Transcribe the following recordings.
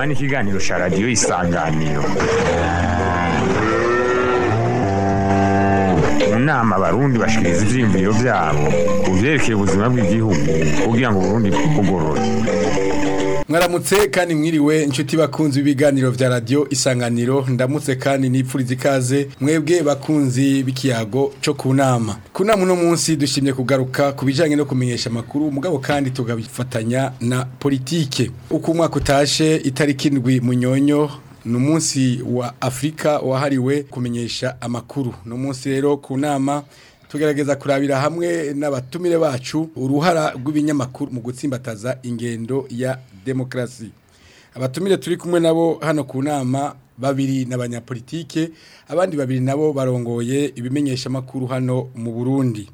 nama n'ikiganiro cya radiyo isanganiro mu nama abarundi bashikiriza ivyiyumviro vyabo ku vyerekeye ubuzima bw'igihugu kugira ngo uburundi bwugorore mwaramutse kandi mwiriwe inshuti bakunzi b'ibiganiro vya radio isanganiro ndamutse kandi nipfuriza ikaze mwebwe bakunzi b'ikiyago co ku nama ku nama uno munsi dushimye kugaruka ku bijanye no kumenyesha amakuru mugabo kandi tugabifatanya na politike uko umwaka utashe itariki indwi munyonyo ni umunsi wa afurika wahariwe kumenyesha amakuru ni umunsi rero ku nama tugerageza kurabira hamwe n'abatumire bacu uruhara rw'ibinyamakuru mu gutsimbataza ingendo ya demokarasi abatumire turi kumwe nabo hano ku nama babiri n'abanyapolitike abandi babiri nabo barongoye ibimenyesha amakuru hano mu burundi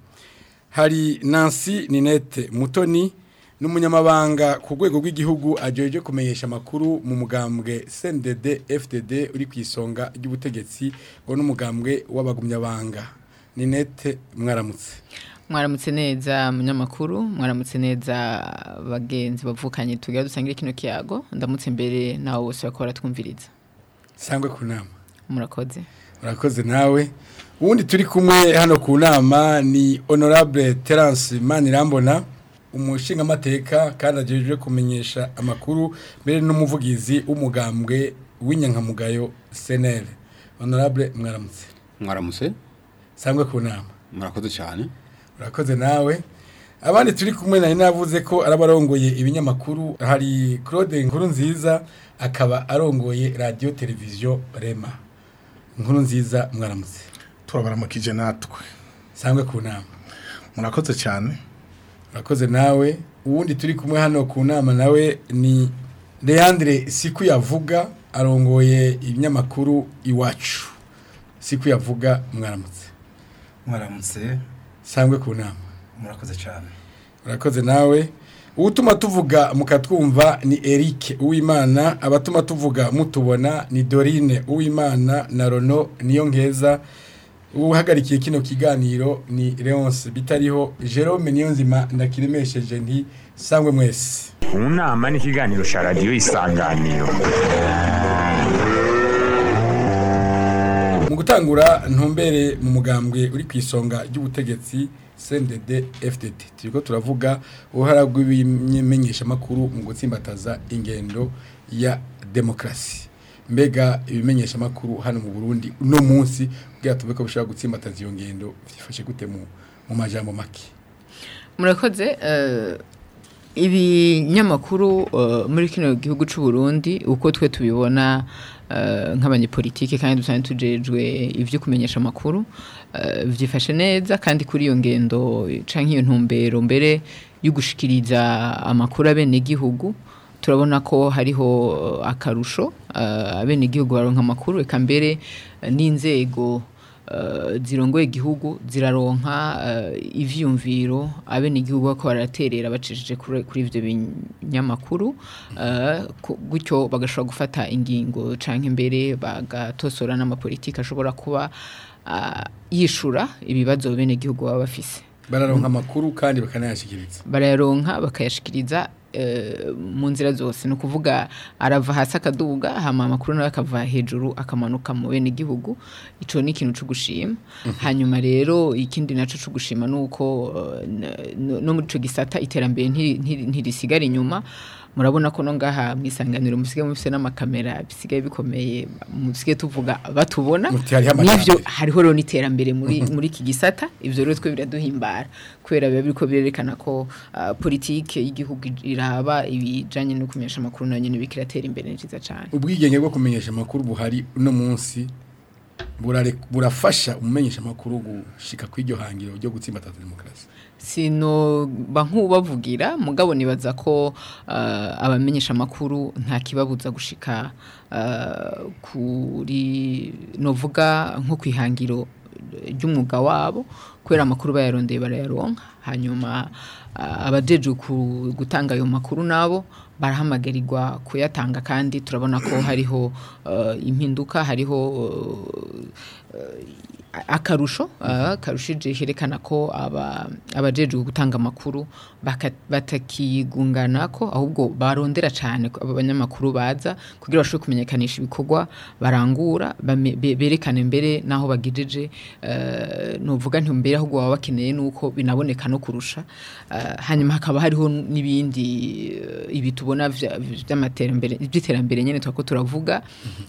hari nancy ninete mutoni n'umunyamabanga ku rwego rw'igihugu ajeje kumenyesha amakuru mu mugambwe CNDD FDD uri ku isonga ry'ubutegetsi ngo n'umugambwe w'abagumyabanga ninete mwaramutse mwaramutse neza munyamakuru mwaramutse neza bagenzi bavukanye tugira dusangire kino kiyago ndamutse mbere nawe bose bakora twumviriza sangwe ku nama murakoze murakoze nawe ubundi turi kumwe hano ku nama ni honorable Terence Manirambona umushingamateka kandi agejeje kumenyesha amakuru mbere n'umuvugizi w'umugambwe w'inyankamugayo senere honorable mwaramutse mwaramutse sangwe ku nama murakoze cyane urakoze nawe abandi turi kumwe nari navuze ko arabarongoye ibinyamakuru hari claude nkuru nziza akaba arongoye radiyo televiziyo rema inkuru nziza mwaramutse turabaramukije natwe sangwe ku nama murakoze cyane urakoze nawe uwundi turi kumwe hano ku nama nawe ni leandre siku yavuga arongoye ibinyamakuru iwacu siku yavuga mwaramutse mwaramutse sangwe ku nama murakoze cyane urakoze nawe uwutuma tuvuga mukatwumva ni Eric Uwimana abatuma tuvuga mutubona ni Dorine Uwimana na Rono niyo ngeza uhagarikiye kino kiganiro ni Leonce bitariho Jerome Niyonzima ndakiremesheje nti sangwe mwese mu nama n'ikiganiro cya radiyo isanganiro mu gutangura ntumbere mu mugambwe uri ku isonga ry'ubutegetsi CNDD FDD turiko turavuga uruhara rw'ibimenyeshamakuru mu gutsimbataza ingendo ya demokarasi mbega ibimenyeshamakuru hano mu Burundi uno munsi kugira tuve ko bishobora gutsimbataza iyo ngendo byifashe gute mu mu majambo make murakoze eh, ibinyamakuru eh, muri kino gihugu c'u Burundi uko twe tubibona eh, nk'abanyepolitike kandi dusanzwe tujejwe ivyo kumenyesha amakuru eh, vyifashe neza kandi kuri iyo ngendo canke iyo ntumbero mbere yo gushikiriza amakuru abene gihugu turabona ko hariho eh, akarusho eh, abene gihugu baronka amakuru eka mbere eh, n'inzego eh, zirongoye igihugu ziraronka eh, ivyumviro abene igihugu bako baraterera bacishije kuri kuri ivyo binyamakuru eh, ku- gutyo bagashobora gufata ingingo canke mbere bagatosora n'amapolitiki ashobora kuba ah, yishura ibibazo bene igihugu baba bafise bararonka amakuru kandi bakanayashikiriza barayaronka bakayashikiriza eh, mu nzira zose ni ukuvuga arava hasi akaduga hama amakuru nawe akava hejuru akamanuka mu bene igihugu ico ni ikintu co gushima hanyuma rero ikindi naco co gushima nuko eh, n- no muri ico gisata iterambere nti- nti- ntirisigara inyuma murabona ko no ngaha mwisanganiro musigaye mufise n'amakamera bisigaye bikomeye musigaye tuvuga batubona Muti hariho nivyo amajambere. hariho rero n'iterambere muri muri iki gisata ivyo rero twe biraduhimbara kubera biba biriko birerekana ko ah, politike y'igihugu iraba ibijanye no kumenyesha amakuru nayo nyene bikiratera imbere ni ciza cane ubwigenge bwo kumenyesha amakuru buhari uno munsi burare- burafasha umumenyesha amakuru gushika kw'iryo hangiro ryo gutsimbataza demokarasi sino ba nk'ubavugira mugabo nibaza ko ah, abamenyesha amakuru nta kibabuza gushika ah, kuri novuga nko kwihangiro ry'umwuga wabo kubera amakuru bayarondeye barayaronka hanyuma ah, abajeje ku- gutanga ayo makuru nabo barahamagarirwa kuyatanga kandi turabona ko hariho eh, impinduka hariho eh, akarusho uh, karushije herekana ko aba abajejwe gutanga amakuru baka- batakigungana ko ahubwo barondera cyane ko aba banyamakuru baza kugira bashobore kumenyekanisha ibikorwa barangura bame- be- berekane mbere naho bagejeje uh, nuvuga nti mbere ahubwo baba bakeneye nuko binaboneka no kurusha uh, hanyuma hakaba hariho n'ibindi uh, ibi tubona vya- vy'amaterambere by'iterambere nyene twako turavuga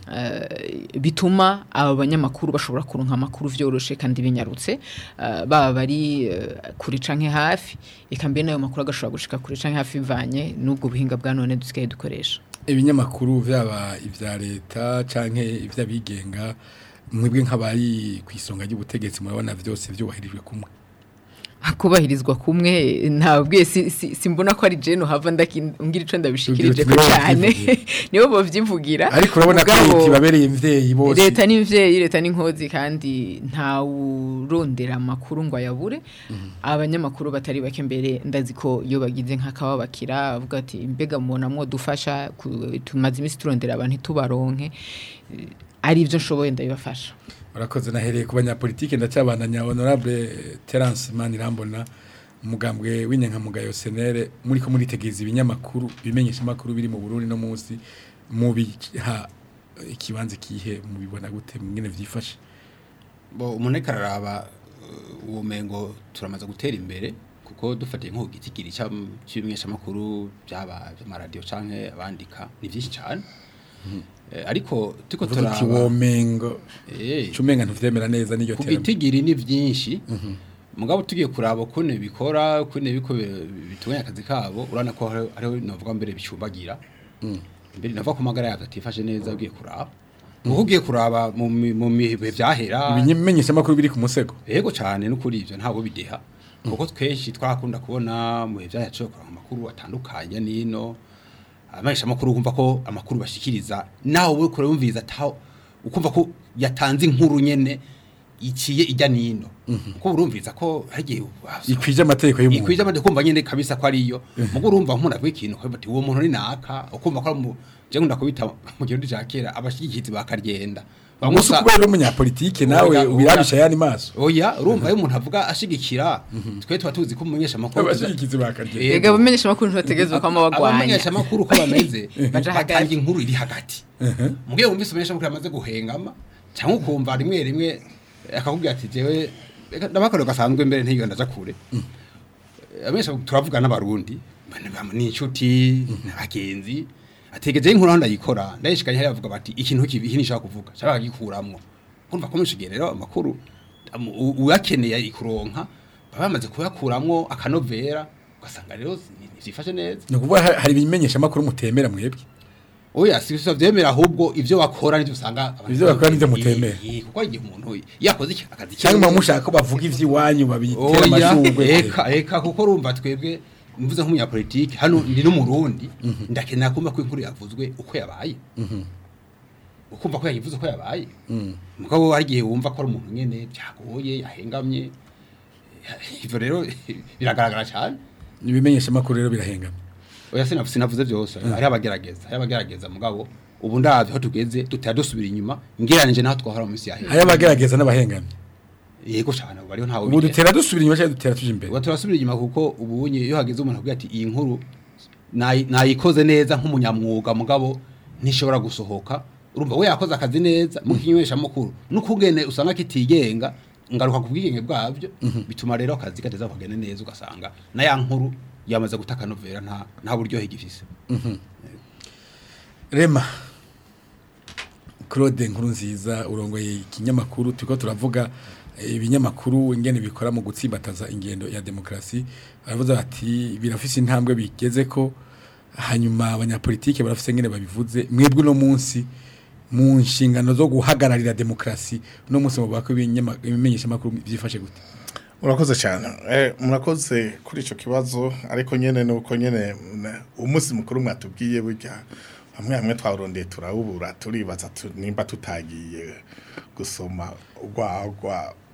uh, bituma aba banyamakuru bashobora kuronka amakuru vyoroshe kandi binyarutse uh, baba bari uh, kuri canke hafi eka mbere nayo makuru agashobora gushika kuri canke hafi bivanye n'ubwo buhinga bwa none dusigaye dukoresha ibinyamakuru byaba ibya leta canke iby'abigenga mwebwe nk'abari ku isonga ry'ubutegetsi murabona byose byubahirijwe kumwe kubahirizwa kumwe ntabwiye si, si, simbona ko ari jeno hava ndakingira ico ndabishikirije ko Nibo cyane bavyivugira. nibo bovyivugira ariko urabona ko Mugabo- leta ibabereye imvyeyi bose leta n'imvyeyi leta n'inkozi kandi ntawurondera amakuru ngo ayabure abanyamakuru batari bake mbere ndazi ko iyo bagize nk'akababakira bavuga ati mbega mubona mwo dufasha ku- tumaze iminsi turondera abantu ntitubaronke Eh, ari ibyo nshoboye ndabibafasha urakoze nahereye ku banyapolitike ndacyabandanya honorable Terence Manirambona umugambwe w'inyankamugayo senere muri ko muritegeza ibinyamakuru bimenyesha amakuru biri mu Burundi no munsi mu biha ikibanza kihe mubibona gute mwene vyifashe bo umuntu ariko araraba uh, uwo mengo turamaze gutera imbere kuko dufatiye nko gitigiri cy'ibimenyeshamakuru byaba by'amaradiyo canke abandika ni byinshi cyane Eh, ariko tuko uvuga uti turaba womengo eh cumenga ntuvyemera neza n'iryo ku terambere gitigiri ni byinshi mugabo tugiye kuraba ukuntu bikora ukuntu biko bitunganya akazi kabo urabona ko hari- hariho navuga mbere bicumbagira mbere navuga ko amagara yabyo atifashe neza ugiye kuraba kuko ugiye kuraba mu mi- mu bihe byahera ibimenyesha amakuru biri ku musego yego cyane no kuri ibyo ntabwo bideha kuko twinshi twakunda kubona mu bihe byacu kuranga amakuru atandukanye n'ino abamenyesha amakuru kumva ko amakuru bashikiriza nawe uri kure wumviriza ataho ukumva ko yatanze inkuru nyene iciye ijya n'ino kuko urumviriza ko hagiye ikwije amategeko y'umuntu ikwije amade kumva nyene kabisa ko ariyo mugo urumva nk'umuntu avuga ikintu ko bati uwo muntu ni naka ukumva ko ari mu je ngunda kubita mu gihugu cya kera abashigikizi bakaryenda umunsi kubera uri umunyapolitike nawe Oya, oya. ubirabisha yani maso oya urumva iyo umuntu avuga ashigikira twe tuba tuzi ko umumenyesha amakuru abashigikizi bakarye Yego. Ega abamenyesha amakuru ntibategerezwa ko amabagwanya abamenyesha amakuru ko bameze Baja hagati. batanga inkuru iri hagati mugihe wumvise umumenyesha amakuru yamaze guhengama cyangwa ukumva rimwe rimwe akakubwira ati jewe reka ndabakorera gasanzwe mbere ntiyo ndaja kure abamenyesha turavuga n'abarundi bane bamwe ni inshuti n'abagenzi ategeje inkuru aho ndayikora ndayishikanye hariya bavuga bati ikintu kibi iki nishaka kuvuga cyangwa gikuramwo kumva ko mushigiye rero amakuru am- u- uyakeneye ikuronka baba bamaze kuyakuramwo akanovera ugasanga rero ntivyifashe neza ni ukuvuga ha- hari ibimenyesha amakuru mutemera mwebwe oya si si vyemera ahubwo ivyo bakora nivyo usanga abantu Ivyo bakora nivyo Eh, mutemera. eh, kuko hari igihe umuntu yakoze iki- akazi cyangwa kiwe- muba mushaka ko bavuga ivy'iwanyu babitera oya amashurwe eka eka kuko urumva twebwe mvuze nk'umunyapolitike hano ndi n'umurundi ndakenera kumva ko inkuru yavuzwe uko yabaye ukumva ko yayivuze uko yabaye mugabo hari igihe wumva ko ari umuntu nyene byagoye yahengamye ivyo rero biragaragara cyane ibimenyesha amakuru rero birahengamye oya sinavu sinavuze byose hari abagerageza hari abagerageza mugabo ubu ndavye aho tugeze tutaya dusubira inyuma ngeranije naho twahora mu minsi hari yahera abagerageza n'abahengamye yego cyane ubu ariho ntawe ubu dutera dusubira inyuma cyangwa dutera tuje imbere ubu turasubira inyuma kuko ubu nye iyo hageze umuntu avuga ati iyi nkuru nayi- nayikoze neza nk'umunyamwuga mugabo ntishobora gusohoka urumva we yakoze akazi neza mu kinywesha makuru n'ukugene usanga kitigenga ngaruka ku bwigenge bwabyo bituma rero akazi kateza kugenda neza ugasanga na ya nkuru yamaze gutaka novera nta nta buryohe gifise rema claude nkuru nziza urongoye ikinyamakuru turiko turavuga eh, ibinyamakuru ingene bikora mu gutsimbataza ingendo ya demokarasi baravuze bati birafise intambwe bigeze ko hanyuma abanyapolitike barafise ingene babivuze mwebwe uno munsi mu nshingano zo guhagararira demokarasi uno munsi muvuga ko ibinyama- ibimenyeshamakuru byifashe gute murakoze cyane Eh, murakoze kuri icyo kibazo ariko nyine ni uko nyine na- umunsi mukuru mwatubwiye burya hamwe hamwe twarondeye turawubura turibaza tu- nimba tutagiye gusoma urwagwa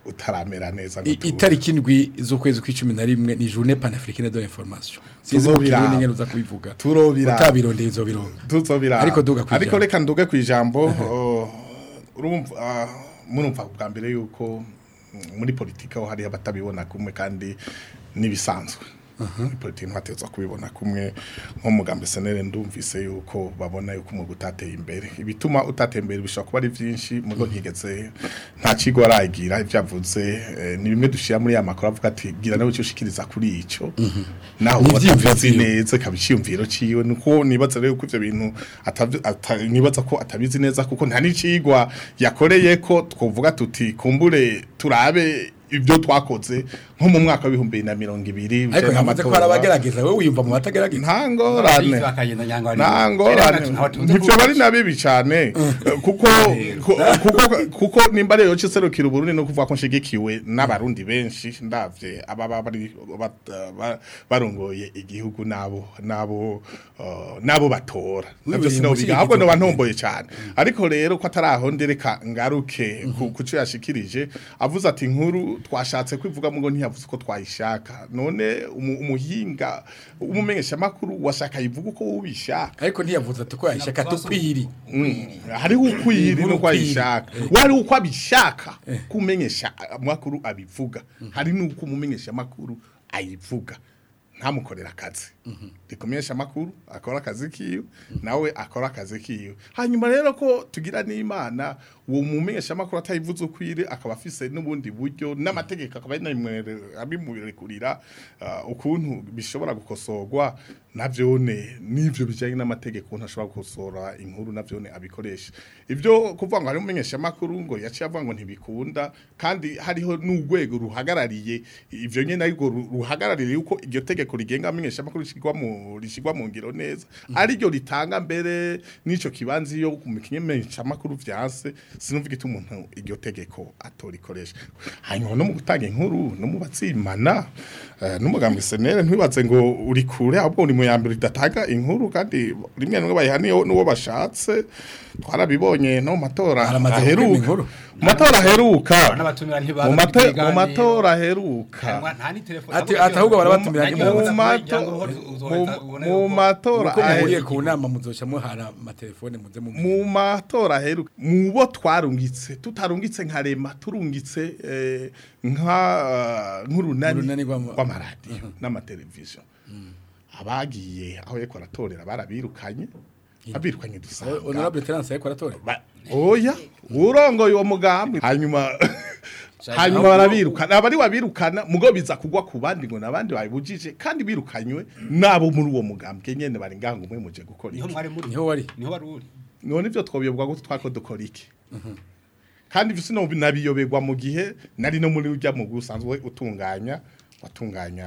utaramera neza ngo I- tu- itariki indwi z'ukwezi kw'icumi na rimwe ni journée panafricaine de l'information sinzi mu Tuzobiraba. kirundi ngene uza kubivuga Turobiraba. utabirondeye uzobironga tuzobira Ariko duga kwijambo. ariko reka nduge ku ijambo oh, urumva ah, murumva bwa mbere yuko mm, muri politiki aho hari abatabibona kumwe kandi nibisanzwe muri politiki ntibateza kubibona kumwe nko mugambi senere ndumvise yuko babona yuko umwuga utateye imbere ibituma utateye imbere bishobora kuba ari byinshi mugo ntigeze nta kigo aragira ibyavuze eh, ni bimwe dushira muri ya makuru avuga ati gira nawe icyo ushikiriza kuri ico naho Ni watavuze ivyiyumviro. neza kabiciyumviro ciwe nuko nibaza rero ko ivyo bintu atavi- ata- nibaza ko atabizi neza kuko nta n'icigwa yakoreye ko twovuga tuti kumbure turabe ibyo twakoze nko mu mwaka w'ibihumbi bibiri na mirongo ibiri ariko bijanye yavuze ko n'amatora. hari abagerageza wowe wiyumva mu batagerageza nta ngorane bakagenda nyangwa nta ngorane ntibyo bari na bibi cyane kuko ku- kuko kuko nimba rero ciserukira uburundi no kuvuga ko nshigikiwe n'abarundi benshi ndavye ababa bari bat- ba- barongoye igihugu nabo nabo uh, nabo batora navyo Wibereye sinobiga mu ahubwo shyigikizo. noba ntomboye cyane ariko rero ko ataraho ndereka ngaruke ku kuco yashikirije avuze ati inkuru twashatse kwivuga ngo ntiyavuze ko twayishaka none umu- umuhinga umumenyesha makuru washaka yivuga uko ubishaka ariko ntiyavuze ati ko yashaka tukwiri hariho ukwiri Inkuru nuko ukwiri. ayishaka wari uko abishaka kumenyesha amakuru abivuga hari nuko umumenyesha amakuru ayivuga ntamukorera akazi rikumenyesha amakuru akora akazi kiwe nawe akora akazi kiwe hanyuma rero ko tugira n'imana uwo mumenyesha amakuru atayivuze ukwire akaba afise n'ubundi buryo n'amategeko akaba yanamwere- abimurekurira ah, ukuntu bishobora gukosorwa navyone n'ivyo bijanye n'amategeko ntashobora gukosora inkuru navyone abikoresha ivyo kuvuga ngo hari umumenyesha amakuru ngo yaciye avuga ngo ntibikunda kandi hariho n'urwego ruhagarariye ivyo nyene ariko ru- ruhagarariye yuko iryo tegeko rigenga amenyesha amakuru rishigwa mu rishigwa mu ngiro neza ari ryo ritanga mbere n'ico kibanza iyo ku kimenyesha amakuru vyanse sinumva igituma umuntu iryo tegeko atorikoresha hanyuma no mu gutanga inkuru no mu batsimana eh, n'umugambi senere ntibibaze ngo uri kure ahubwo uri mu ya mbere ridatanga inkuru kandi rimwe na rimwe bayihaniye n'uwo bashatse twarabibonye no mu matora Baramaze kwima aheruka inkuru. mu matora aheruka n'abatumira ntibaza mu mate- kugira mu ibiganiro. matora aheruka nta ni telefone Ati- ati ahubwo barabatumira mu ntimuza. mato- mu- mu matora uko muhuriye aheruka ku nama muzoca muhara amatelefone muze mu mu matora aheruka mu bo twarungitse tutarungitse nka rema turungitse eh, nka eh, nk'urunani Urunani rw'ama- rw'amaradiyo n'amateleviziyo abagiye aho yariko aratorera barabirukanye abirukanye dusanga honorable Terence ariko aratora Ba- oya urongoye uwo mugambi hanyuma hanyuma barabirukana abari wabirukana mugo biza kugwa ku bandi ngo nabandi babujije kandi birukanywe nabo muri uwo mugambi nyene bari ngaho umwe muje gukora niho iki mwari muri niho wari niho wari uri none ivyo twobiyobwa gute twako dukora iki kandi ivyo sino nabiyoberwa mu gihe nari no muri urya mu gusanzwe utunganya watunganya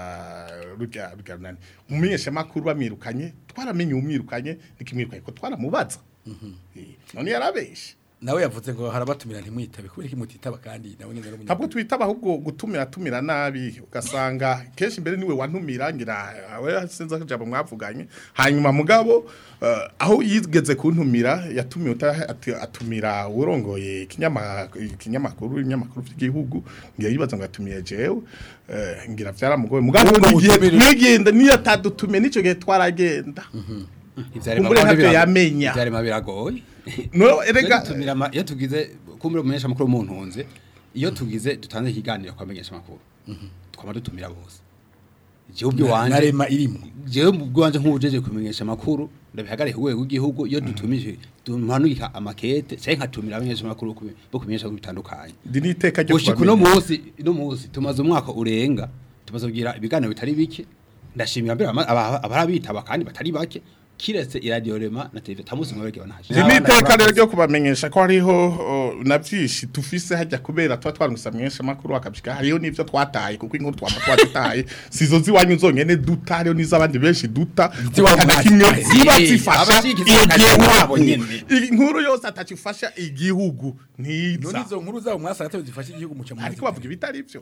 rujya rujya nani umumenyesha makuru bamwirukanye twaramenye umwirukanye nikimwirukanye ko twaramubaza Eh, none yarabeshe nawe yavuze ngo harabatumira ntimwitabe kubera iki mutitaba kandi nawe nyine ari ntabwo twitaba ahubwo gutumira tumira nabi ugasanga kenshi mbere niwe wantumira ngira we sinzi akajambo mwavuganye hanyuma mugabo eh, aho yigeze kuntumira yatumiye uta- ati- atumira urongoye ikinyama- ikinyamakuru ibinyamakuru by'igihugu ngira yibaza ngo atumiye jewe eh, ngira vyaramugoye mugabo Ahubwo n'igihe mutumire- mwigenda niyo atadutumiye n'ico gihe twaragenda Kumbure ntavyo yamenya. ivyarema biragoye no Iyo erega dutumira ama- iyo tugize kumbura umumenyesha makuru mu ntunze iyo tugize dutanze ikiganiro kwa menyesha makuru twama dutumira bose jewe ubyo wanje narema irimo jewe mu bwanje nk'ubujeje kumenyesha makuru ndabihagarika urwego rw'igihugu iyo dutumije tumanurika amakete cyangwa nkatumira abamenyesha makuru ku- bo kumenyesha makuru bitandukanye ndi n'iteka ryo gushika uno kubamenya. munsi uno munsi tumaze umwaka urenga tumaze kugira ibiganiro bitari bike ndashimira mbere ama- aba- abarabitaba kandi batari bake kiretse iradiyo rema na televiziyo tamusi mwebwe banaje Ndi n'iteka rero ryo kubamenyesha ko hariho o, na byinshi tufise hajya kubera tuba twarungutse amenyesha amakuru akabishika hariho n'ivyo twataye kuko inkuru twaba twazitaye sizo ziwanyu zonyene duta hariho n'iz'abandi benshi duta Ziwanyu kuko nta kimwe ntazitaye. ziba Eh, zifasha abashigikiye akazi kabo igihugu nyene. inkuru yose atacifasha igihugu none ntiza izo nkuru zabo mwasara zifasha igihugu muca ariko bavuga ibitari byo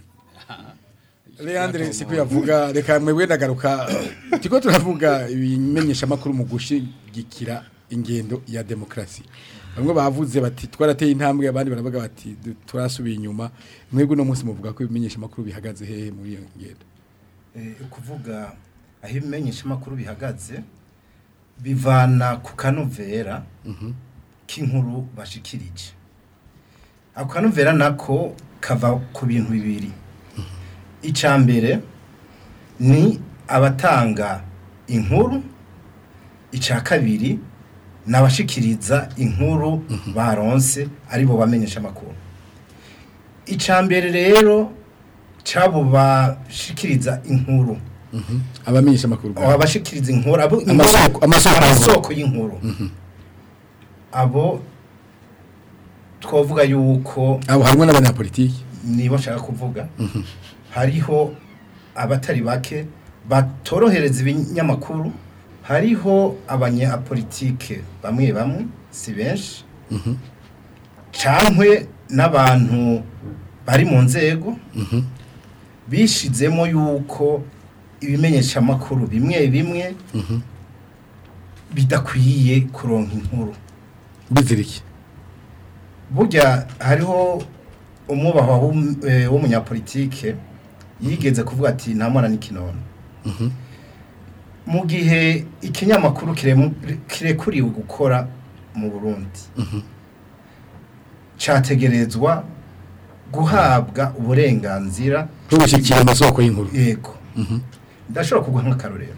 Leandre siku yavuga reka mwebwe ndagaruka tiko turavuga ibimenyesha makuru mu gushigikira ingendo ya demokrasi bamwe bavuze bati twarateye intambwe abandi baravuga bati "Du- turasubiye inyuma mwebwe uno munsi muvuga ko ibimenyesha makuru bihagaze hehe muri iyo ngendo Eh, ukuvuga aho ibimenyeshamakuru bihagaze bivana ku kanovera k'inkuru bashikirije ako kanovera nako kava ku bintu bibiri icya mbere ni abatanga inkuru icya kabiri ni abashikiriza inkuru baronse aribo bamenyesha amakuru icya mbere rero cyabo bashikiriza inkuru abamenyesha makuru aba bashikiriza inkuru abo Amasoko- amasoko amasoko y'inkuru abo twavuga yuko abo harimo n'abanyapolitiki nibo nshaka kuvuga hariho abatari bake batorohereza ibinyamakuru hariho abanyapolitike bamwe bamwe si benshi cankwe n'abantu bari mu nzego bishizemo yuko ibimenyeshamakuru bimwe bimwe bidakwiye kuronka inkuru biziriki burya hariho umwubahwa w'um- eh, w'umunyapolitike yigeze kuvuga ati nta mwana n'ikinono mu gihe ikinyamakuru kiremu- kirekuriwe gukora mu burundi cyategerezwa guhabwa uburenganzira bwo gushyigikira amasoko y'inkuru yego ndashobora kuguha nk'akarorero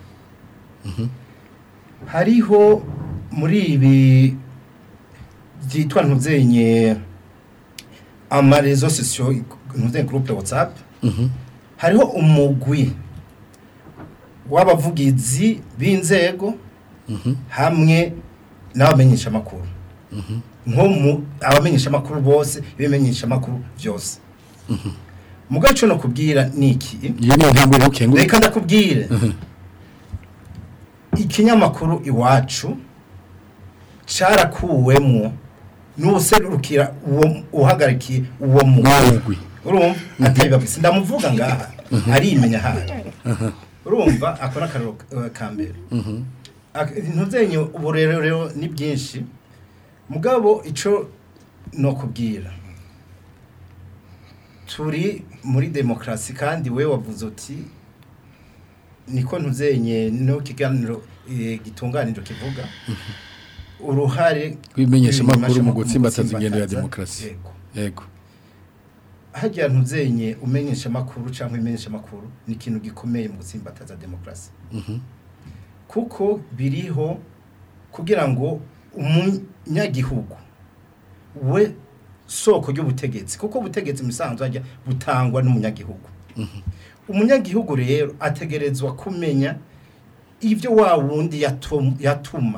hariho muri ibi byitwa ntuzenye amarezo sosiyo ntuzenye gurupe watsapu hariho umugwi w'abavugizi b'inzego hamwe n'abamenyeshamakuru nko mu abamenyeshamakuru bose ibimenyeshamakuru byose mu gace no kubwira ni iki iyo niyo ntambwe rero ukengura reka ndakubwire ikinyamakuru iwacu cyarakuwemo n'userukira uwo uhagarikiye uwo mugwi mugwi urumva atari babisi ndamuvuga ngaha arimenya hayo urumva akora akararo eh, ka mbere Ak- ntuzenye ubu rero rero ni byinshi mugabo ico no kubwira turi muri demokarasi kandi we wavuze uti niko ntuzenye no kiganiro eh, gitunganiro kivuga uruhare Rw'ibimenyeshamakuru mu rw'ibimenyeshamakuru gutsimbataza ingendo ya gutsimbataza. demokarasi. Yego. yego hajya ntuzenye umenyesha amakuru cyangwa imenyesha amakuru ni ikintu gikomeye mu gutsimbataza demokarasi kuko biriho kugira ngo umunyagihugu we soko ry'ubutegetsi kuko ubutegetsi mu isanzwe hajya butangwa n'umunyagihugu umunyagihugu rero ategerezwa kumenya ibyo wa wundi yatum- yatuma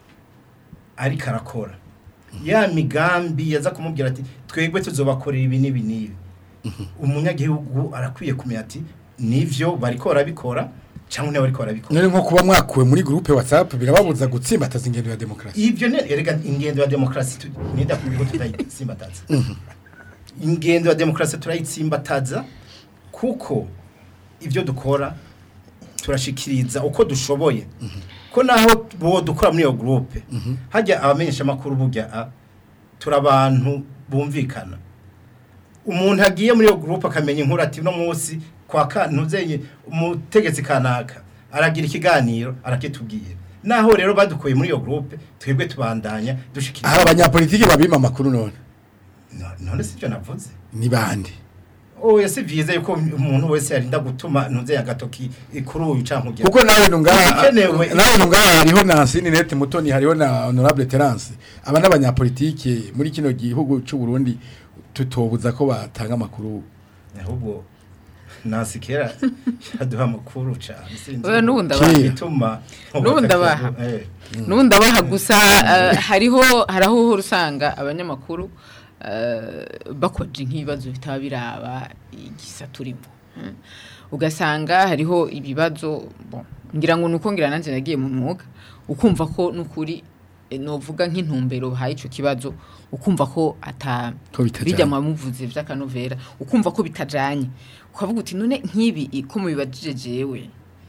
ariko arakora ya migambi yaza kumubwira ati twebwe tuzobakorera ibi n'ibi n'ibi umunyagihugu arakwiye kumenya ati nivyo bariko barabikora cyangwa niba bariko barabikora none nko kuba mwakuwe muri groupe WhatsApp birababuza gutsimbataza ingendo ya demokarasi ivyo ne erega ingendo ya demokarasi tu- nida kubigo tutayitsimbataza ingendo ya demokarasi turayitsimbataza kuko ivyo dukora turashikiriza uko dushoboye ko naho bo dukora muri iyo groupe hajya abamenyesha makuru burya a, turi abantu bumvikana umuntu agiye muri iyo groupe akamenya inkuru ati no munsi kwa kantuzenye umutegetsi kanaka aragira ikiganiro arakitubwira naho rero badukuye muri iyo groupe twebwe tubandanya dushikiriza aho abanyapolitiki babima amakuru none No- none sivyo navuze ni bande oya si vyiza yuko umuntu wese yarinda gutuma ntuze agatoki kuri uyu canke ujya kuko nawe nungaha Ibikenewe- nawe nungaha hariho na Sinette Mutoni hariho na Honorable Terence aba n'abanyapolitiki muri kino gihugu cy'u Burundi tutobuza ko batanga amakuru ahubwo nasi kera yaduha amakuru cane sinzi Oya, n'ubu ndabaha. igituma N'ubu ndabaha. Eh, nubundi abaha gusa eh, hariho hari aho uhora usanga abanyamakuru eh, bakoje nk'ibibazo bitaba biraba igisa turimo mm. ugasanga hariho ibibazo bon, ngira ngo nuko ngira nanjye nagiye mu mwuga ukumva ko nukuri eh, novuga nk'intumbero bahaye ico kibazo ukumva ko ata Ko bitajanye. bijya mu bamuvuzi vy'akanovera ukumva ko bitajanye ukavuga uti none nk'ibi i- ko mubibajije jewe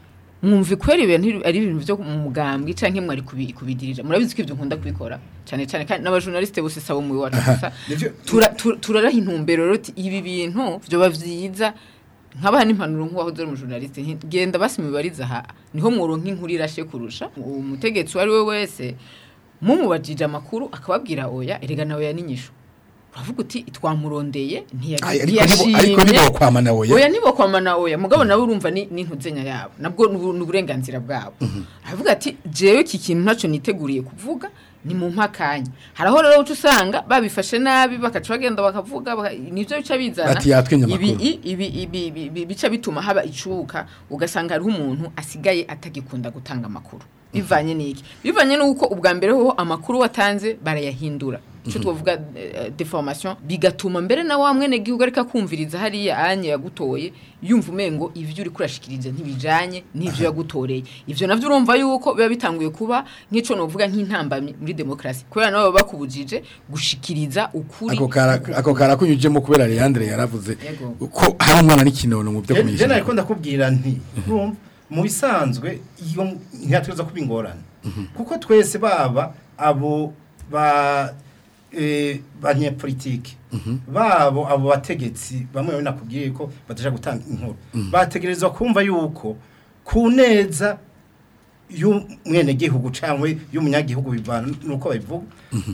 mwumva kwera ibintu ari ibintu byo mu mugambwe canke mwari kubi- kubidirija murabizi ko ibyo nkunda kubikora cyane cyane kandi n'abajournaliste bose sabo mu iwacu gusa Nivyo- tura- tu- turaraha intumbero rero uti ibi bintu byoba vyiza nkabaha n'impanuro nk'uwaho dore umujournaliste nti, genda basi mubariza aha niho muronka inkuru irashe kurusha umutegetsi uwo ari we wese mumubajije amakuru akababwira oya erega nawe yaninyisho uravuga uti twamurondeye ntiya- Ay, ariko nibo- ariko ntiyashimye nibo kwamana oya. oya nibo kwamana oya mugabo nawe urumva ni n'intuzenya yabo nabwo ni uburenganzira bwabo aravuga ati jewe iki kintu ntacyo niteguriye kuvuga ni mu mpakanya hari aho rero uca usanga babifashe nabi bakaca bagenda bakavuga baka- nivyo bica bizana Bati yatwenye ibi amakuru. i- ibi ibi ibi- ibi- bica bituma haba icuka ugasanga hariho umuntu asigaye atagikunda gutanga amakuru bivanye n'iki bivanye n'uko ubwa mbere ho amakuru watanze barayahindura icyo twavuga eh, deformation bigatuma mbere na wa mwene gihugu ariko akumviriza hariya anye yagutoye yumva umengo ivyo uri kurashikirije ntibijanye n'ivyo yagutoreye ivyo navyo urumva yuko biba bitanguye kuba nk'ico novuga nk'intambamyi muri demokrasi kubera nabo baba bakubujije gushikiriza ukuri ako kara ako kara kunyujemo kubera Leandre yaravuze Yego. ko hari umwana n'ikinono mu byo Je kumisha nariko ndakubwira nti urumva mu bisanzwe iyo ntiyatuza kuba ingorane kuko twese baba abo ba eh, banyepolitike babo abo bategetsi bamwe nakubwiye ko bataja gutanga inkuru bategerezwa kumva yuko ku neza y'umwene gihugu cyangwa y'umunyagihugu bivana nuko babivuga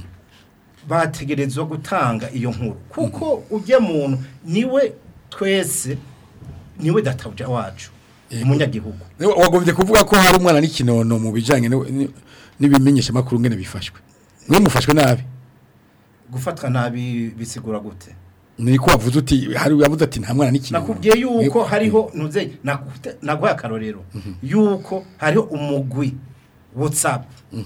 bategerezwa gutanga iyo nkuru kuko ujya muntu niwe twese niwe databuja wacu umunyagihugu wagombye kuvuga ko hari umwana n'ikinono mu bijanye no- ni- n'ibimenyesha makuru ngene bifashwe mwe mufashwe nabi gufatwa nabi bisigura gute niko wavuze uti hari yavuze ati nta mwana n'ikinono nakubwiye yuko Mwe- hariho nuze naguhaye akarorero yuko hariho umugwi whatsapp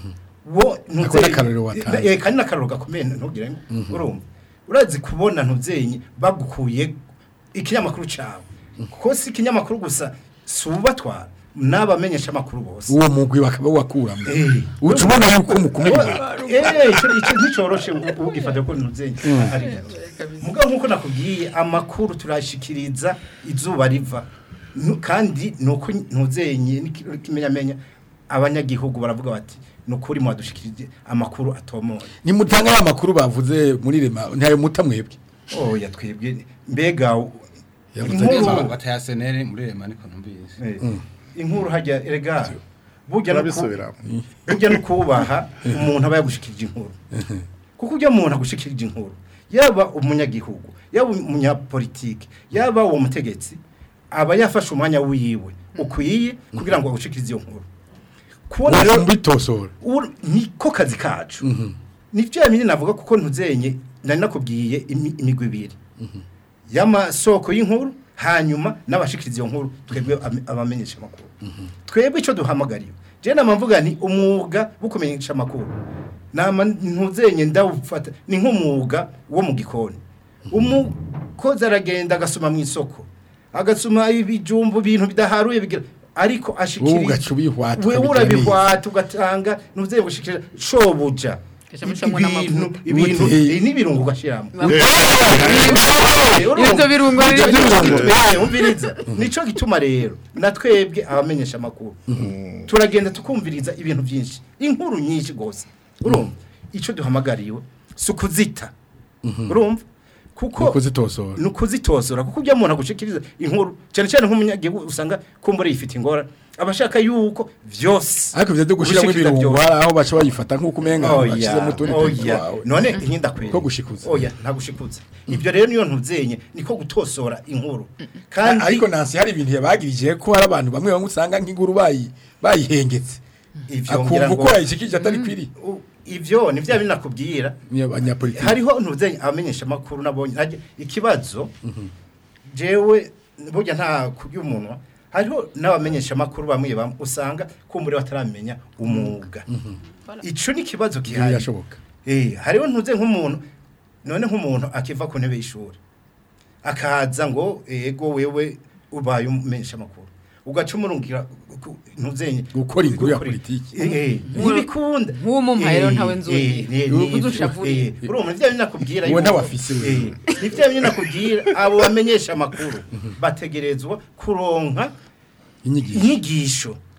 wo Ako ni akarorero watanze. eh kandi nakarorero gakomeye ntugire ngo urumva urazi kubona ntuzenye bagukuye ikinyamakuru cawe kuko si ikinyamakuru gusa subatwara n'abamenyesha amakuru bose uwo mugwi bakaba wakuramo Eh. uca ubona yuko mukumira Eh, ico ico nticoroshe ugifata ko ntuzenye ari gato mugabo nkuko nakubwiye amakuru turashikiriza izuba riva Nu- kandi nuko ntuzenye n'ikimenyamenya abanyagihugu baravuga bati nukuri mwadushikirije amakuru atomoye nimutanga ya makuru bavuze muri rema ntayo muta mwebwe oya twebwe mbega Yavuze inkuru bataya senere muri rema niko numvise eh, inkuru hajya erega burya no ku- Turabisubiramo. burya no kubaha umuntu aba yagushikirije inkuru kuko ujya umuntu agushikirije inkuru yaba umunyagihugu yaba umunyapolitike yaba uwo mutegetsi aba yafashe umwanya wiwe ukwiye kugira ngo agushikirize iyo nkuru kubona rero rero mbitosora uru- niko kazi kacu nivyo yamenye navuga kuko ntuzenye nari nakubwiye imi- imigwi ibiri y'amasoko y'inkuru hanyuma n'abashikiriza iyo nkuru twebwe ame- abamenyesha amakuru twebwe icyo duhamagariye je nama mvuga nti umwuga wo kumenyesha amakuru nama ntuzenye ndawufata ni nk'umwuga wo mu gikoni umukozi aragenda agasoma mu isoko agasoma ibijumbu ibintu bidaharuye bigira ariko wowe ashikiriza ugaca ubihwata wewe ukabigira neza. urabihwata ugatanga ntuze gushikira shobuja Gaca mucamwo ibintu n'amavuta. ibintu Gute? eh, n'ibirungo gashiramo Ibyo birungo biri- umviriza nico gituma rero natwebwe abamenyesha amakuru turagenda tukumviriza ibintu byinshi inkuru nyinshi gose urumva ico duhamagariwe sukuzita urumva kuko kuzitosora ni ukuzitosora kuko ujya umuntu agushikiriza inkuru cyane cyane nk'umunyagihugu usanga kumbura yifite ingora abashaka yuko vyose ariko ivyo byo gushiramo gushikiriza ibirungo vyose. hari aho baca bayifata nk'uko umenga oya bashizemo utundi tuntu oya twawe none nkinda kweli Ko gushikuza. oya nta gushikuza ibyo rero niyo ntuzenye niko gutosora inkuru kandi ariko nansi hari ibintu yabagirije ko hari abantu bamwe bamwe usanga nk'inkuru bayi bayihengetse ivyo ngira akumva ngo uko yayishikije atari kwiri u- ivyo ni vya bindi nakubwira ni abanyapolitiki hariho ntuzenye abamenyesha amakuru nabonye ntajya ikibazo jewe burya nta kurya umunwa hariho n'abamenyesha amakuru bamwe bamwe usanga kumbure bataramenya umwuga ico ni kibazo Ibyo gihari birashoboka Eh, hariho ntuze nk'umuntu none nk'umuntu akiva ku ntebe y'ishuri akaza ngo ego wewe ubaye umenyesha amakuru ugaca umurungira ku- ntuzenye Gukora inkuru ya gukora- politiki. Eh, eh, ntibikunda Nk'uwo mumpaye rero Eh, ntawe nzuye. eh, eh, Ubu ni- udushavuriye. eh, urumva ni vya bindi nakubwira Uwo yuko- ntawafise we. eh, ni vya bindi nakubwira abo bamenyesha amakuru bategerezwa kuronka inyigisho inyigisho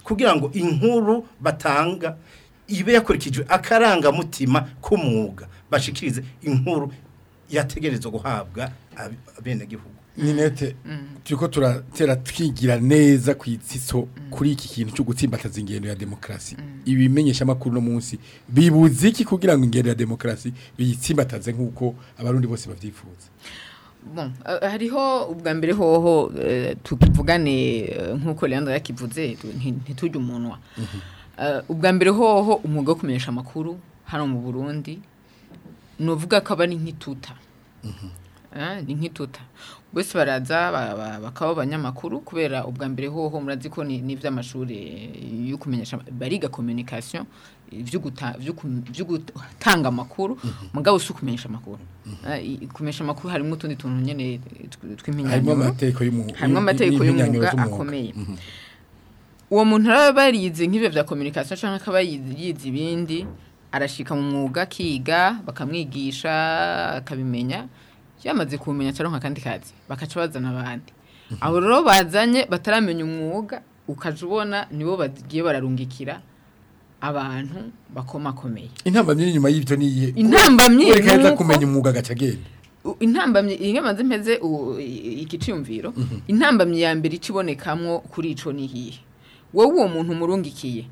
kugira ngo inkuru batanga ibe yakurikijwe akarangamutima k'umwuga bashikirize inkuru yategerezwa guhabwa ab- abenegihugu ninete turiko turatera twigira neza ku itsiso kuri iki kintu cyo gutsimbataza ingendo ya demokarasi ibimenyesha amakuru no munsi bibuze iki kugira ngo ingendo ya demokarasi biyitsimbataze nk'uko abarundi bose bavyifuza Bon, uh, hariho ubwa mbere hoho uh, tuvugane uh, nk'uko Leandro yakivuze tu- nti- ntitujye umunwa uh, ubwa mbere hoho umwuga wo kumenyesha amakuru hano mu Burundi novuga ko aba ni nk'ituta Ah, ni nk'ituta bose baraza ba- ba- bakaba abanyamakuru kubera ubwa mbere hoho murazi ko ni n'ivy'amashuri yo kumenyesha bariga communication ivyo guta- vyo ku- vyo gutanga amakuru mugabo si ukumenyesha amakuru Ah, i- kumenyesha amakuru harimo utundi tuntu nyene tw- harimo tw'impinyanyuro amategeko y'umwuga harimo amategeko y'umwuga akomeye uwo muntu araba yarize nk'ibyo bya communication cyangwa akaba yize yize ibindi arashika mu mwuga akiga bakamwigisha akabimenya yamaze kumenya cyangwa akandi kazi bakaca bazana abandi abo rero bazanye bataramenya umwuga ukaja ubona nibo bagiye bararungikira abantu bakomakomeye intambamyi inyuma y'ibyo niyihe Intambamyi reka yaza nuko- kumenya umwuga agaca agenda U- intambamyi iyo maze mpeze u- i- ikiciyumviro intambamyi ya mbere ikibonekamwo kuri ico ni hihe wowe uwo muntu umurungikiye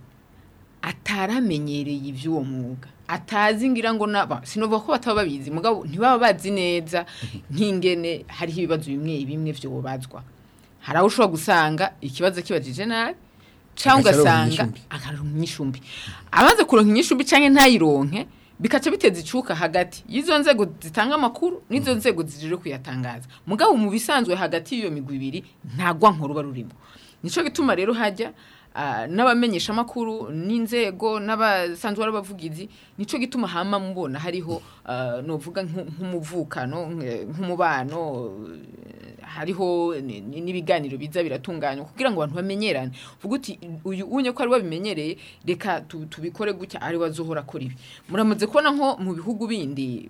ataramenyereye ivy'uwo mwuga atazi ngira ngo naba sinovuga ko bataba babizi mugabo ntibaba bazi neza nk'ingene hariho ibibazo bimwe bimwe vyobazwa hari aho ushobora gusanga ikibazo kibajije nabi cyangwa Agaca aronka ugasanga inyishumbi. akaronka inyishumbi amaze kuronka inyishumbi canke ntayironke bikaca biteza icuka hagati y'izo nzego zitanga amakuru n'izo nzego zije kuyatangaza mugabo mu bisanzwe hagati y'iyo migwi ibiri ntagwa nkuru barurimo nico gituma rero hajya ah, n'abamenyesha amakuru n'inzego n'abasanzwe ari abavugizi nico gituma hama mubona hariho ah, novuga nk'u- nk'umuvukano nk- nk'umubano eh, hariho ni- ni- n'ibiganiro biza biratunganywa kugira ngo abantu bamenyerane vuga uti uyu unye ko ari wabimenyereye reka tu- tubikore gutya ari wazohora akora ibi muramaze kubona nko mu bihugu bindi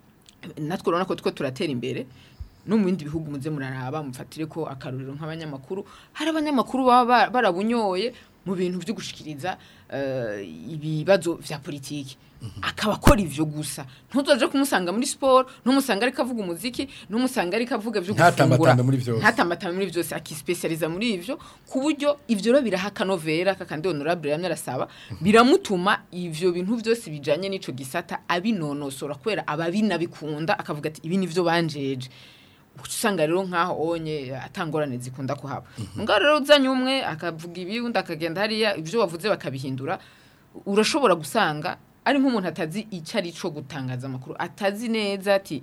natwe urabona ko two turatera imbere no mu bindi bihugu muze muraraba mufatire ko akaruriro nk'abanyamakuru hari abanyamakuru baba ba- barabunyoye mu bintu byo gushikiriza eh, ibibazo vya politiki akaba akora ivyo gusa ntuzoje kumusanga muri sport ntumusanga ariko avuga umuziki ntumusanga ariko avuga vyo gufungura Ntatambatamba muri vyose. ntatambatamba muri vyose akispecializa muri ivyo ku buryo ivyo rero biraha akanovera kakandi honorable yamye arasaba biramutuma ivyo bintu vyose bijanye n'ico gisata abinonosora kubera ababinabikunda akavuga ati ibi nivyo banjeje Uca usanga rero nkaho onye atangorane zikunda kuhaba ngaho rero uzanye umwe akavuga ibi undi akagenda hariya ivyo wavuze bakabihindura urashobora gusanga ari nk'umuntu atazi icyo ari cyo gutangaza amakuru atazi neza ati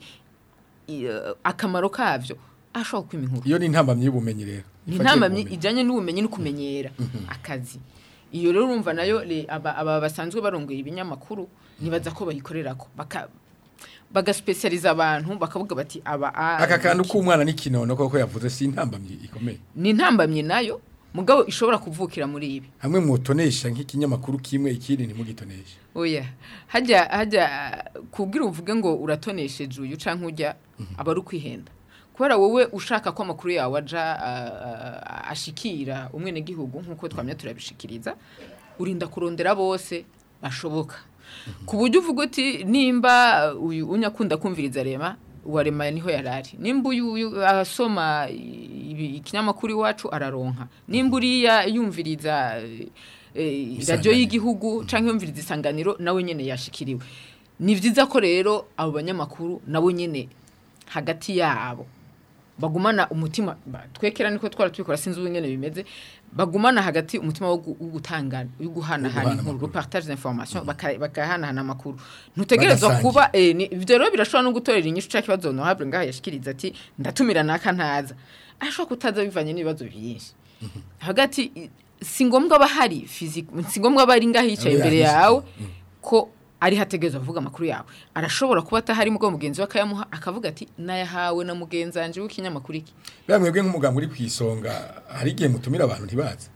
i- eh, akamaro kavyo ashobora kwima inkuru iyo ni intambamyi y'ubumenyi rero ni Ifatiye intambamyi ku bumenyi. ijyanye n'ubumenyi no kumenyera akazi iyo rero urumva nayo le- aba aba basanzwe barongoye ibinyamakuru nibaza ko bayikorerako baka bagasipesiyaliza abantu bakavuga bati aba a- aka kantu iki. k'umwana n'ikinono koko yavuze si intambamyi ikomeye ni intambamyi nayo mugabo ishobora kuvukira muri ibi hamwe mutonesha nk'ikinyamakuru kimwe ikindi ntimugitoneshe oya hajya hajya kubwira uvuge ngo uratonesheje uyu canke ujya aba ari ukwihenda kubera wowe ushaka ko amakuru yawe aja ah, ah, ashikira umwenegihugu nk'uko twamye turabishikiriza urinda kurondera bose bashoboka ku buryo uvuga uti nimba uyu unyakunda kumviriza rema uwarema niho yarari nimba uyu uyu asoma ibi- ikinyamakuru iwacu araronka nimba uriya yumviriza eh, eh, radiyo Isanganiro. y'igihugu canke yumviriza isanganiro nawe nyene yashikiriwe ni vyiza ko rero abo banyamakuru nabo nyene hagati yabo bagumana umutima ba- twekera niko twara tubikora sinzi ubu nyene bimeze bagumana hagati umutima wo gu- wo gutanga wo guhanahana guhana inkuru amakuru. partage d'information baka- bakahanahana amakuru ntutegerezwa Bagasangira. kuba eh, ni- ivyo rero birashobora no gutorera inyishu ca kibazo honorable ngaha yashikiriza ati ndatumira naka ntaza ashobora kutaza bivanye n'ibibazo byinshi hagati i- si ngombwa aba hari physique si ngombwa aba ari ngaha yicaye Abe imbere yahize. yawe ko ari hategerezwa kuvuga amakuru yawe arashobora kuba atahari mugabo mugenzi we akayamuha akavuga ati nayahawe na mugenzi wanje w'ikinyamakuru iki bamwebwe nk'umuganga uri ku isonga hari igihe mutumira abantu ntibaze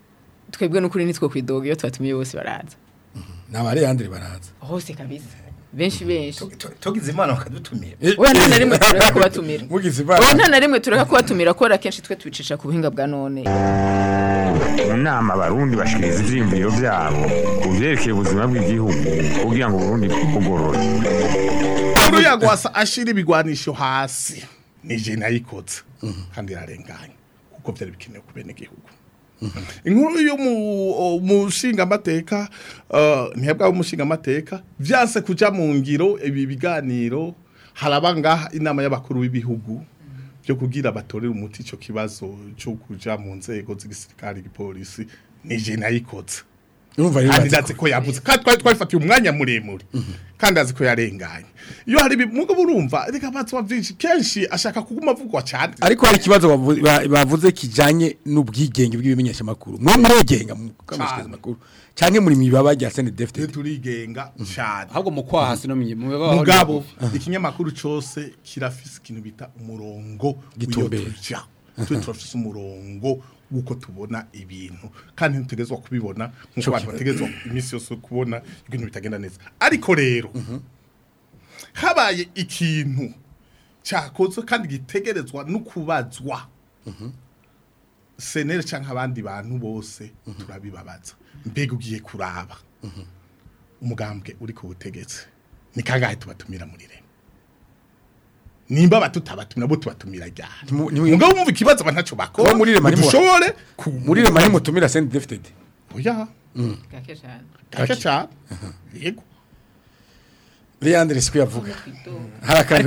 twebwe n'ukuri nitwo kwidoga iyo tubatumiye bose baraza ni abareyandere baraza hose kabisa benshi benshi To- to- tugize imana bakadutumira oya nta na rimwe tureka kubatumira mugize oya ibara nta na rimwe tureka kubatumira kubera kenshi twe tubicisha ku buhinga bwa none mu nama abarundi bashikiriza ivyiyumviro vyabo ku vyerekeye ubuzima bw'igihugu kugira ngo uburundi bugorore Nkuru yagwasa ashira ibigwanisho hasi nije nayikoze kandi yarenganye kuko byari bikenewe ku bene gihugu inkuru yo mu mushinga amateka ntiyabwa umushinga amateka vyanse kuja mu ngiro ibi biganiro haraba ngaha inama y'abakuru b'ibihugu byo kugira batorere umuti ico kibazo cyo kuja mu nzego z'igisirikare igipolisi nije nayikoze urumva rero kandi bazi ndazi ko yavuze kandi twari twafatiye umwanya muremure kandi azi ko yarenganye iyo hari ibimuga urumva reka batwa byinshi kenshi ashaka kuguma avugwa cyane ariko hari ikibazo bavu- ba- bavuze kijanye n'ubwigenge bw'ibimenyesha makuru mwe mwegenga mu kamashikiriza Cane. makuru canke muri mibaba rya CNDD-FDD turigenga cyane ahubwo mu kwaha sino mu mibaho mugabo ikinyamakuru cyose kirafise ikintu bita umurongo Gitumbera. w'iyo tuja twe turafise umurongo wuko tubona ibintu kandi ntitutegezwa kubibona nk'uko abantu bategezwa iminsi yose kubona ibintu bitagenda neza ariko rero habaye ikintu cyakozwe kandi gitegerezwa no kubazwa senere cyangwa abandi bantu bose turabibabaza mbega ugiye kuraba umugambwe uri ku butegetsi ni kangahe tubatumira muri rema nimba batutabatumira bo tubatumira ryari Ntimu- ntimu- mugabo wumva ikibazo bantaco bakora Bo muri Rema ntimu- dushobore muri rema ntimutumira CNDD-FDD oya gake cyane kaka cyane yego Leandre siko yavuga hari akantu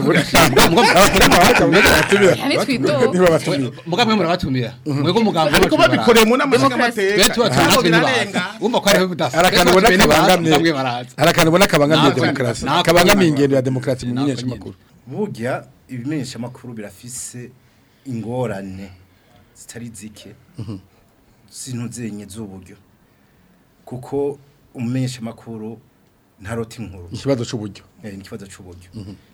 yani twito niba batumira mugabo mwe murabatumira mwego mugabo ariko babikoreye mu nama Demokarasi. twe tuba nshingamateka tuba birarenga umva ko hariho budasa hari akantu ubona kabangamye bamwe baraza hari akantu ubona kabangamiye Nako- demokarasi nako kabangamiye nyine. ingendo ya demokarasi mu Nako menyesha nyine. makuru burya ibimenyesha makuru birafise ingorane zitari zike zintuzenye z'uburyo kuko umumenyesha makuru ntarota inkuru ikibazo c'uburyo Eh, ni ikibazo c'uburyo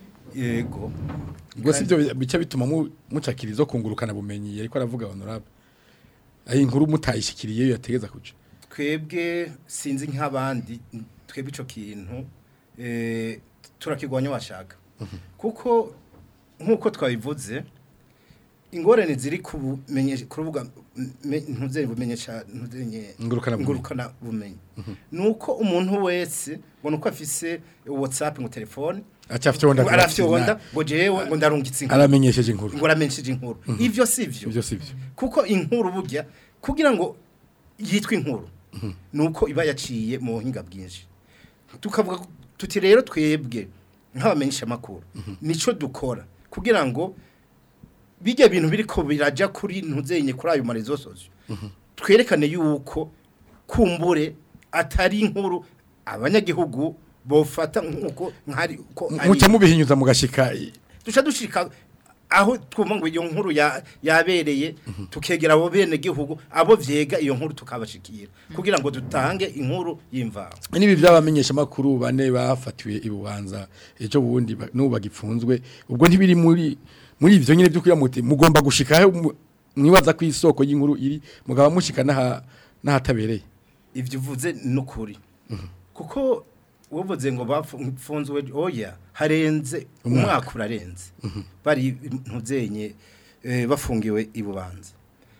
yego ubwo si byo bica bituma mu- mucakira izo kungurukana bumenyi ariko aravuga honorable ayi inkuru mutayishikiriye yo yategeza kuja twebwe sinzi nk'abandi twebwe ico kintu eh, turakigwanya washaka kuko nk'uko twabivuze ingorane ziri kubumenyesha kurubuga ntuzere bumenyesha ntuzenye Ngurukana bumenyi. ngurukana bumenyi nuko umuntu wese ngo nuko afise WhatsApp ngo telefone acafite wonda arafite wonda ngo jewe ngo ndarungitse inkuru aramenyesheje inkuru ngo aramenyesheje inkuru ivyo sivyo ibyo si byo kuko inkuru burya kugira ngo yitwe inkuru nuko iba yaciye mu buhinga bwinshi tukavuga ko- tuti rero twebwe nk'abamenyesha makuru nico dukora kugira ngo bijya bintu biriko biraja kuri ntuzenye kuri ayo marezo sosio twerekane yuko kumbure atari inkuru abanyagihugu bofata nkuko nkari ko ari muca mubihinyuza mugashika duca dushika aho twumva ngo iyo nkuru ya yabereye tukegera abo bene gihugu abo vyega iyo nkuru tukabashikira kugira ngo dutange inkuru y'imvaho nibi byabamenyesha makuru bane bafatiwe ibubanza ejo bundi ba- n'ubu bagipfunzwe ubwo ntibiri muri muri ivyo nyine byo kuyamuti mugomba gushika aho mu- mwibaza ku isoko y'inkuru iri mugaba mushika naha nahatabereye ivyo uvuze nukuri kuko wovuze ngo bapfunzwe oya harenze umwaka urarenze bari ntuzenye eh, bafungiwe ibubanza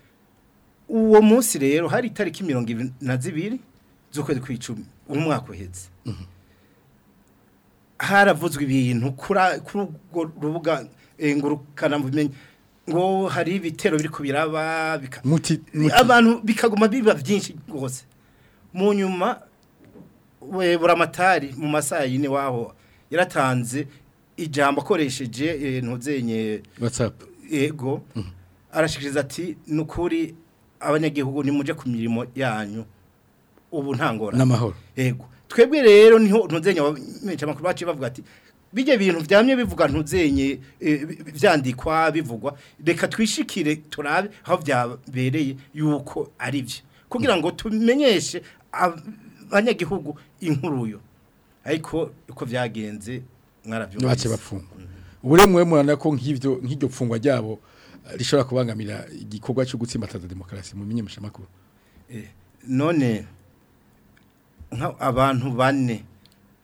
uwo munsi rero hari itariki mirongo ibiri na zibiri z'ukwezi kw'icumi umwaka uheze haravuzwe ibintu kuri kuri urwo rubuga eh, ngurukana bumenyi ngo hari ibitero biri kubiraba bika muti muti- abantu bikaguma biba byinshi rwose mu nyuma we buramatari mu masaha yine waho yaratanze ijambo akoresheje eh, ntuzenye whatsapp ego arashikiriza ati nukuri abanyagihugu nimuje ku mirimo yanyu ubu ntangora n'amahoro ego twebwe rero niho ntuzenye abamenyesha makuru baciye bavuga ati bijye bintu byamye bivuga ntuzenye eh, bi- vyandikwa bivugwa reka twishikire turabe aho byabereye yuko ari byo kugira ngo tumenyeshe abanyagihugu inkuruyo ariko uko byagenze mwaravyumvise bace bapfunga ubure mwe murana ko nk'ivyo nk'iryo pfungwa ryabo eh, rishobora kubangamira igikorwa cyo gutsimbataza demokarasi mu menyesha makuru Eh, none nka abantu bane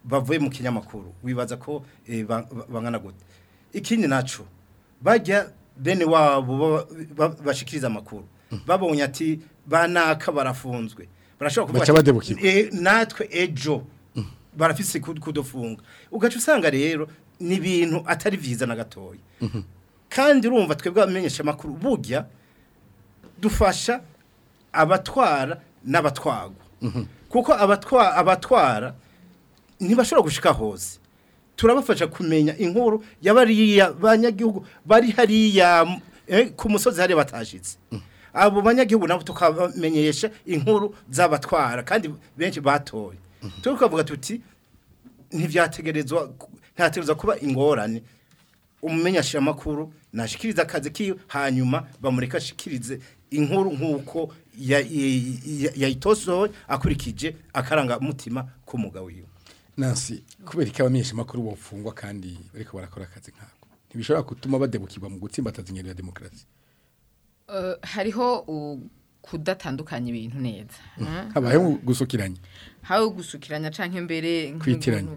bavuye mu kinyamakuru wibaza ko eh, ba- ba- bangana gute ikindi naco bajya bene wabo ba- ba- bashikiriza amakuru babonye ati banaka barafunzwe barashobora kuvuga Baca ati, badebukirwa. "Eh, natwe ejo barafise kud- kudufunga ugaca usanga rero ni ibintu atari vyiza na gatoya kandi urumva twebwe abamenyesha amakuru burya dufasha abatwara n'abatwagwa kuko abatwa abatwara ntibashobora gushika hose turabafasha kumenya inkuru y'abariya banyagihugu bari hariya eh, ku musozi hariya batashitse abo banyagihugu nabo tukabamenyesha inkuru z'abatwara kandi benshi batoye tukavuga tuti ntivyategerezwa ntategerezwa kuba ingorane umumenyesha makuru nashikiriza akazi kiyo hanyuma bamureka ashikirize inkuru nkuko ya- ya- ya- yayitosoye akurikije akaranga mutima k'umugabo wiwe Nancy kubera ko abamenyesha makuru bofungwa kandi bariko barakora akazi nkako ntibishobora gutuma badebukirwa mu gutsimbataza ingendo ya demokarasi Eh, hariho u- kudatandukanya ibintu neza eh? habayeho gusukiranya hawe gusukiranya canke mbere nk'umuntu- Kwitiranya.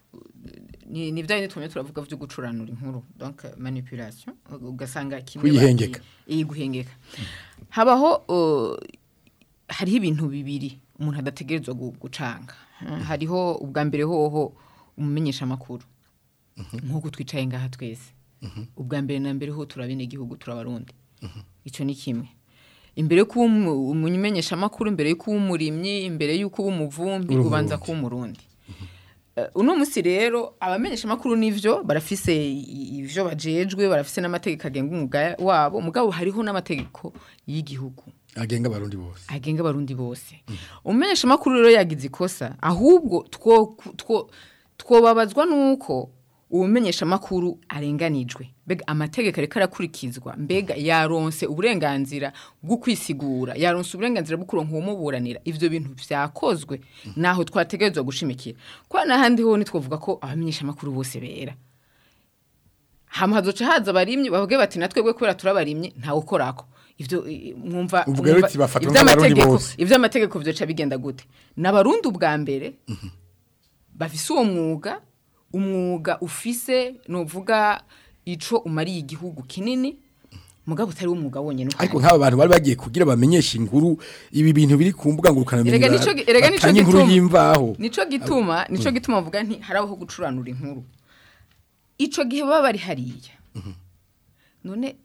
ni ni bya tumwe turavuga vyo gucuranura inkuru donc manipulation ugasanga kimwe Kuyihengeka. bagiye- iyi guhengeka habaho uh, hariho ibintu bibiri umuntu adategerezwa gu- gucanga Eh, hariho ubwa mbere hoho umumenyesha makuru nk'uko twicaye ngaha twese ubwa mbere na mbere ho turabene igihugu turabarundi icyo ni kimwe imbere yo kuba umu- umumenyesha amakuru imbere yo kuba umurimyi imbere y'uko uba umuvumbi Uri ubanza Umurundi. kuba umurundi Eh, uno musi rero abamenyesha amakuru nivyo barafise i- ivyo bajejwe barafise n'amategeko agenga umwuga wabo mugabo hariho n'amategeko y'igihugu agenga abarundi bose agenga abarundi bose umumenyesha amakuru rero yagize ikosa ahubwo two two twobabazwa nuko ubumenyesha amakuru arenganijwe mbega amategeko ariko arakurikizwa mbega yaronse uburenganzira bwo kwisigura yaronse uburenganzira bwo kuronka uwumuburanira ivyo bintu vyakozwe naho twategerezwa gushimikira kwa n'ahandi ho ntitwovuga ko abamenyesha amakuru bose bera hama hazoca haza abarimyi bavuge bati natwebwe kubera turabarimyi ntawe ukorako ivyo i- mwumva Uvuga rero mwumva- uti bafatwa ivy'amategeko- nk'abarundi bose. ivy'amategeko vyoca bigenda gute n'abarundi ubwa mbere bafise uwo mwuga umwuga ufise nuvuga ico umariye igihugu kinini mugabo utari umwuga wonyene uhari. ariko nk'aba bantu bari bagiye kugira bamenyeshe inkuru ibi bintu biri ku mbuga ngurukana Erega nico gi- erega nico batanga inkuru gituma- y'imvaho nico gituma nico gituma mvuga nti harabaho gucuranura inkuru ico gihe baba bari hariya none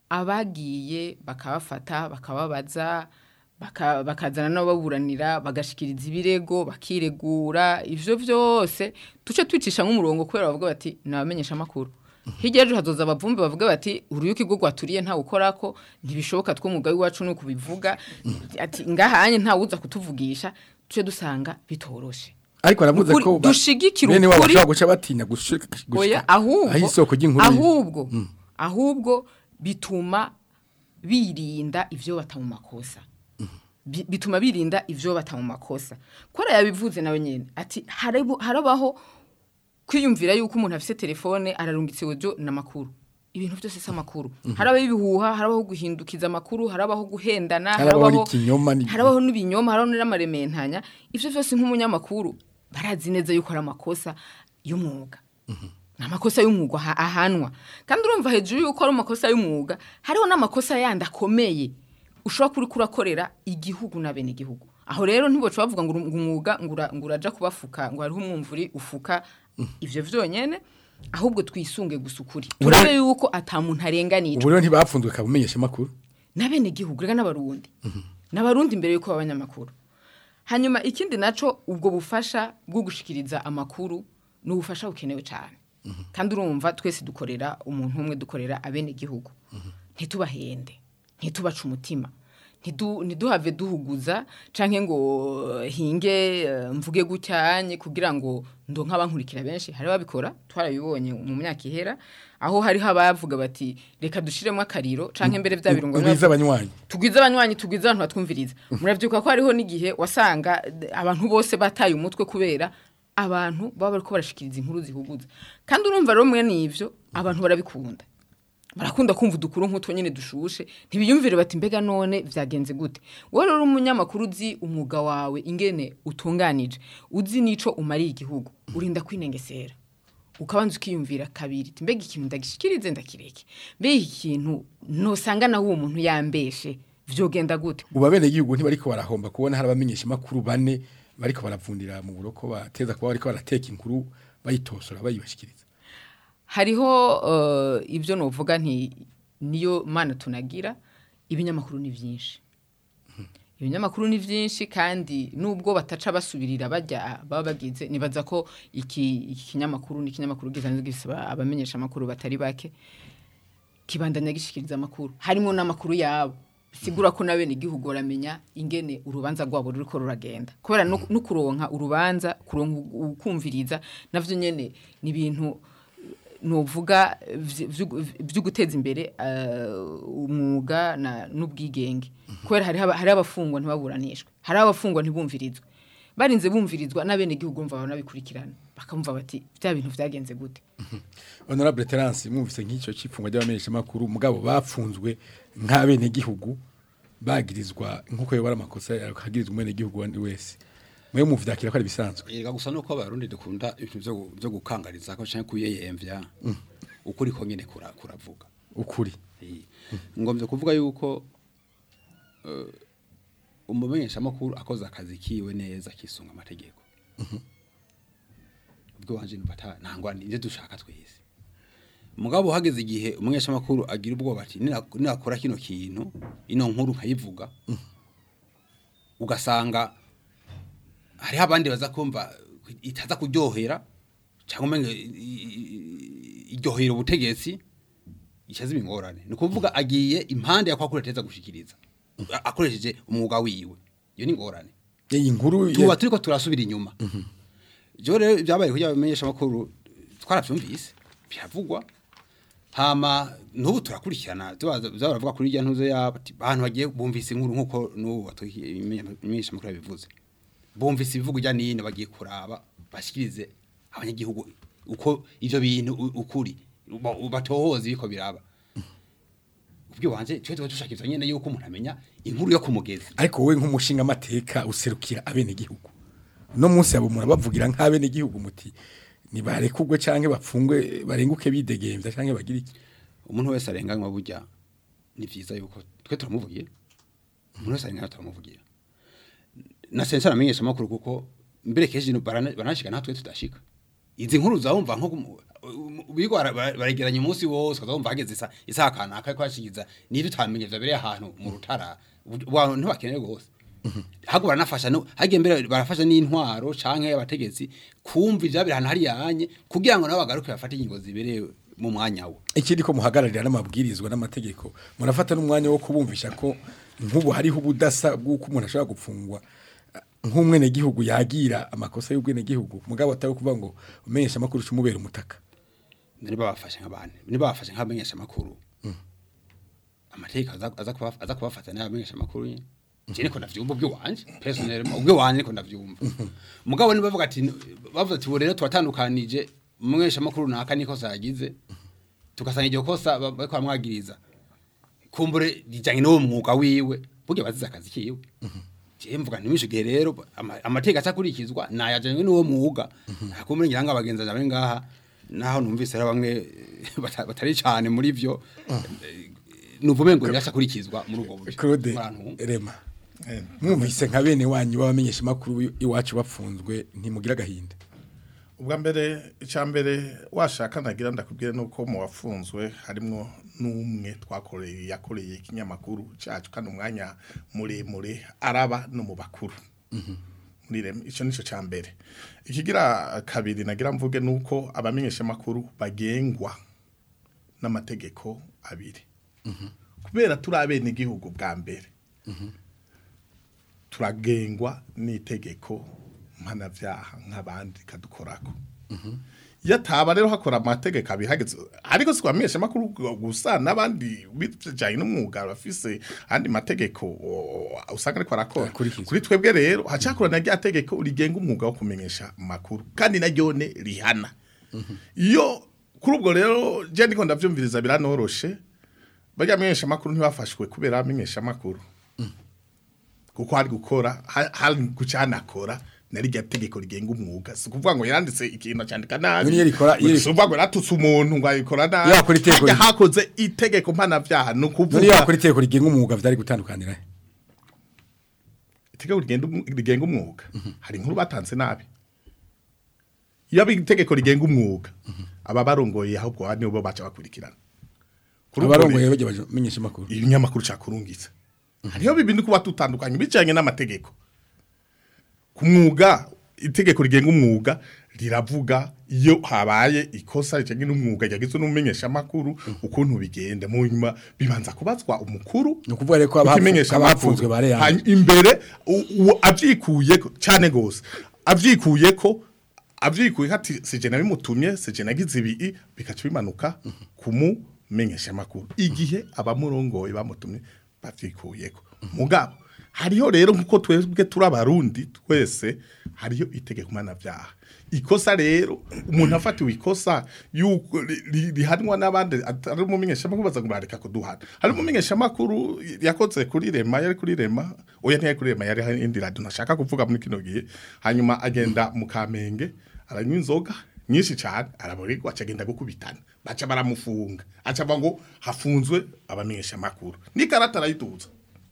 abagiye bakabafata bakababaza baka- bakazana n'ababuranira bagashikiriza ibirego bakiregura ivyo vyose tuce twicisha nk'umurongo kubera bavuga bati nabamenyesha amakuru hirya ejo hazoza abavumbi bavuga bati uruyuki rwo rwaturiye ntawe ukorako ntibishoboka tw'umugabo iwacu ni ukubivuga ati ngahanye ntawe uza kutuvugisha tuce dusanga bitoroshe ariko aravuze Ukuri- ko ba- dushigikire bene wabo ukuri. bashobora guca batinya gushika oya ahubwo aho isoko ry'inkuru riri. ahubwo ahubwo bituma birinda ivyo bata mu makosa Bi- bituma birinda ivyo bata mu makosa kora yabivuze nawe nyene ati harabu- harabaho kwiyumvira yuko umuntu afise telefone ararungitse ujo namakuru ibintu byose si amakuru harabaho ibihuha harabaho guhindukiza amakuru harabaho guhendana Harabaho n'ikinyoma ni- harabaho n'ibinyoma harabaho n'amarementanya ivyo vyose nk'umunyamakuru barazi neza yuko ari amakosa y'umwuga ni amakosa y'umwuga aha- ahanwa kandi urumva hejuru yuko ari amakosa y'umwuga hariho n'amakosa yandi akomeye ushobora kuri kurakorera igihugu na bene igihugu aho rero ntiboca bavuga ngo uru- ngo umwuga ngo ura- ngo uraja kubafuka ngo hariho umwumvuri ufuka ivyo vyonyene ahubwo twisunge gusa ukuri Ubu turabe rero- yuko ata muntu arenganijwe ubu rero ntibapfunzwe kabumenyesha amakuru n'abene gihugu rega n'abarundi n'abarundi imbere yuko baba abanyamakuru hanyuma ikindi naco ubwo bufasha bwo gushikiriza amakuru ni ubufasha bukenewe cyane kandi urumva twese dukorera umuntu umwe dukorera abene gihugu ntitubahende ntitubace umutima ntidu- ntiduhave duhuguza canke ngo eh, hinge eh, mvuge gucyanye kugira ngo ndo nk'abankurikira benshi hari babikora twarabibonye mu myaka ihera aho hariho abavuga bati reka dushiremo akariro canke mbere vya birungo Ugwiza abanywanyi tugwize abanywanyi tugwize abantu batwumviriza muravyuka ko hariho n'igihe wasanga d- abantu bose bataye umutwe kubera abantu baba bariko barashikiriza inkuru zihuguza kandi urumva rero mwe n'ivyo abantu barabikunda barakunda kumva udukuru nk'utwo nyine dushushe ntibiyumvire bati mbega none byagenze gute wowe rero umunyamakuru uzi umwuga wawe ingene utunganije uzi n'ico umariye igihugu urinda kwinengesera ukabanza ukiyumvira kabiri ati mbega ikintu ndagishikirize ndakireke mbega iki kintu nosanga nawe uwo muntu yambeshe vyogenda gute ubu abenegihugu ntibariko barahomba kubona hari abamenyesha makuru bane bariko baravundira mu buroko bateza kuba bariko barateka inkuru bayitosora bayibashikiriza hariho uh, ibyo novuga nti niyo mana tunagira ibinyamakuru ni byinshi ibinyamakuru ni byinshi kandi nubwo bataca basubirira bajya baba bagize nibaza ko iki iki kinyamakuru ni ikinyamakuru gisanzwe gisaba abamenyesha amakuru batari bake kibandanya gishikiriza amakuru harimo n'amakuru yabo sigura ko nabene igihugu ramenya ingene urubanza rwabo ruriko ruragenda kubera no no kuronka urubanza kuronka ukumviriza navyo nyene ni ibintu novuga byo guteza imbere eh, umwuga na n'ubwigenge kubera hari haba- hari abafungwa ntibaburanishwe hari abafungwa ntibumvirizwe barinze bumvirizwa n'abene igihugu mva banabikurikirana bakamva bati bya bintu vyagenze gute honorable terence mwumvise nk'icyo cy'ifungwa ry'abamenyesha makuru mugabo bapfunzwe nk'abenegihugu bagirizwa nk'uko yobora amakosa akagirizwa umwenegihugu wandi wese mwe muvyakira ko ari bisanzwe Yega gusa nuko abarundi dukunda ibintu byo gu- byo gukangariza ko canke kuyeyemvya ukuri ko nyene kura- kuravuga ukuri Eh, ngombye kuvuga yuko eh, umumenyesha makuru akoze akazi kiwe neza kisunga amategeko ubwo wanje nubata ntangwa nje dushaka twese mugabo hageze igihe umumenyesha makuru agira ubwoba ati "Nina- ninakora kino kintu ino nkuru nkayivuga ugasanga hariho abandi baza kumva itaza kuryohera cyangwa umenya iryohera ubutegetsi ishaze ibingorane ni ukuvuga agiye impande ya kwa kuri ateza gushikiriza A- akoresheje umwuga wiwe iyo ni ingorane iyi nkuru tuba turiko turasubira inyuma jo rero byabaye kugira bamenyesha makuru twaravyumvise biravugwa hama n'ubu turakurikirana tubaza baravuga kuri irya ntuze yabo ati abantu bagiye bumvise inkuru nkuko n'ubu batumenyesha makuru yabivuze bumvise ibivugo ijya nino bagiye kuraba bashikirize abanyagihugu uko ivyo bintu u- ukuri ba- batohoze biko biraba ubwo wanje twe tuba dushaka ivyo nyene yuko umuntu amenya inkuru yo kumugezi ariko wowe nk'umushinga amateka userukira abenegihugu no munsi yabo murabavugira nk'abenegihugu muti nibarekugwe canke bapfungwe barenguke bidegembya canke bagira iki umuntu wese arenganywa burya ni vyiza yuko twe turamuvugiye umuntu wese arenganywa turamuvugira na sensa aramenyesha amakuru kuko mbere kenshi no barana- baranashika natwe tudashika izi nkuru zawumva nko kumu- bigo bara- bara- baregeranya umunsi wose ukazumva hageze isa isaha kanaka ko hashikiza niba utamenye vyabereye ahantu mu rutara abantu ntibakeneye gose ahubwo baranafasha no hagiye mbere barafasha n'intwaro canke abategetsi kumva ivyabera ahantu hari yanye kugira ngo nabo bagaruke bafate ingingo zibereye mu mwanya wo ikindi ko muhagararira n'amabwirizwa n'amategeko murafata n'umwanya wo kubumvisha ko nk'ubu hariho ubudasa bw'uko umuntu ashobora gupfungwa eh, nk'umwenegihugu yagira amakosa y'ubwenegihugu mugabo atari kuvuga ngo umenyesha amakuru umubera umutaka niba bafashe nk'abandi niba bafashe nk'abamenyesha amakuru amategeko aza aza kuba- aza kubafata n'abamenyesha amakuru nyine je niko ndavyumva ubwo wanje personnel ubwo wanje niko ndavyumva mugabo ni bavuga ati bavuga ati "Ubu rero twatandukanije umumenyesha amakuru naka niko sagize tugasanga iryo kosa ba- bariko bamwagiriza kumbure rijanye n'uwo mwuga wiwe burya bazize akazi kiwe je mvuga ntimisho gihe rero ama- amategeko acakurikizwa nayajanywe n'uwo mwuga nakumbure ngira ngo abagenzi bari ngaha naho numvise ari bamwe bata- batari cyane muri vyo nuvume ngo biracakurikizwa muri ubwo buryo Claude Murantu. Rema mwumvise nka bene wanyu b'abamenyesha amakuru iwacu bapfunzwe ntimugira agahinda ubwa mbere icya mbere washaka nagira ndakubwira nuko mu wafunzwe harimo n'umwe twakoreye yakoreye ikinyamakuru cyacu kandi umwanya muremure araba no mu bakuru muri rem icyo nicyo cya mbere ikigira kabiri nagira mvuge nuko abamenyesha amakuru bagengwa n'amategeko abiri kubera turi abene igihugu bwa mbere turagengwa n'itegeko mpanavyaha nk'abandi kadukorako iyo ataba rero hakora amategeko abihageze ariko si kwamenyesha amakuru gusa n'abandi bijanye n'umwuga bafise andi mategeko o- usanga ariko arakora Akurikizwa. kuri twebwe rero hacakora na rya tegeko rigenga umwuga wo kumenyesha amakuru kandi naryone rihana iyo kuri ubwo rero je ndiko ndavyumviriza biranoroshe barya menyesha makuru ntibafashwe kubera amenyesha makuru kuko hari gukora ha- hari gucanakora nari rya tegeko rigenga umwuga si kuvuga ngo yaranditse ikintu cyandika nabi Iyo rikora- iyo ri- si ukuvuga ngo yaratutse umuntu ngo ayikora nabi Yakora itegeko Harya ri- hakoze itegeko mpanavyaha ni none ukuvuga yakora itegeko rigenga umwuga vyari gutandukanira he? itegeko rigenda umu- rigenga umwuga hari inkuru batanze nabi iyo ari itegeko rigenga umwuga aba barongoye ahubwo nibo baca bakurikirana Kuri ubwo abarongoye rero- bajya bamenyesha makuru ibinyamakuru cakurungitse hariho bibindi kuba tutandukanye bijanye n'amategeko ku mwuga itegeko rigenga umwuga riravuga iyo habaye ikosa rijanye n'umwuga ryagizwe n'umumenyesha amakuru ukuntu bigenda mu nyuma bibanza kubazwa umukuru ni ukuvuga rero ko abafu- ukimenyesha abafunzwe amakuru. bare Hanyuma imbere u- u- avyikuyeko cane gose avyikuyeko avyikuye ati sije nabimutumye sije nagize ibi bikaca bimanuka kumumenyesha amakuru igihe abamurongoye bamutumye bavyikuyeko mugabo hariho rero nkuko twebwe turi abarundi twese hariyo itegeko mpanavyaha ikosa rero umuntu afatiwe ikosa yuko ri- ri- rihanwa n'abandi atari umumenyesha makuru baza kurareka kuduhana hari umumenyesha makuru yakoze kuri rema yari kuri rema oya ntiyari kuri rema yari hari indi radio ntashaka kuvuga muri kino gihe hanyuma agenda mu kamenge aranywa inzoga nyinshi cyane araborerwa acagenda gukubitana baca baramufunga aca avuga ngo hafunzwe abamenyesha makuru n'ikarata arayituza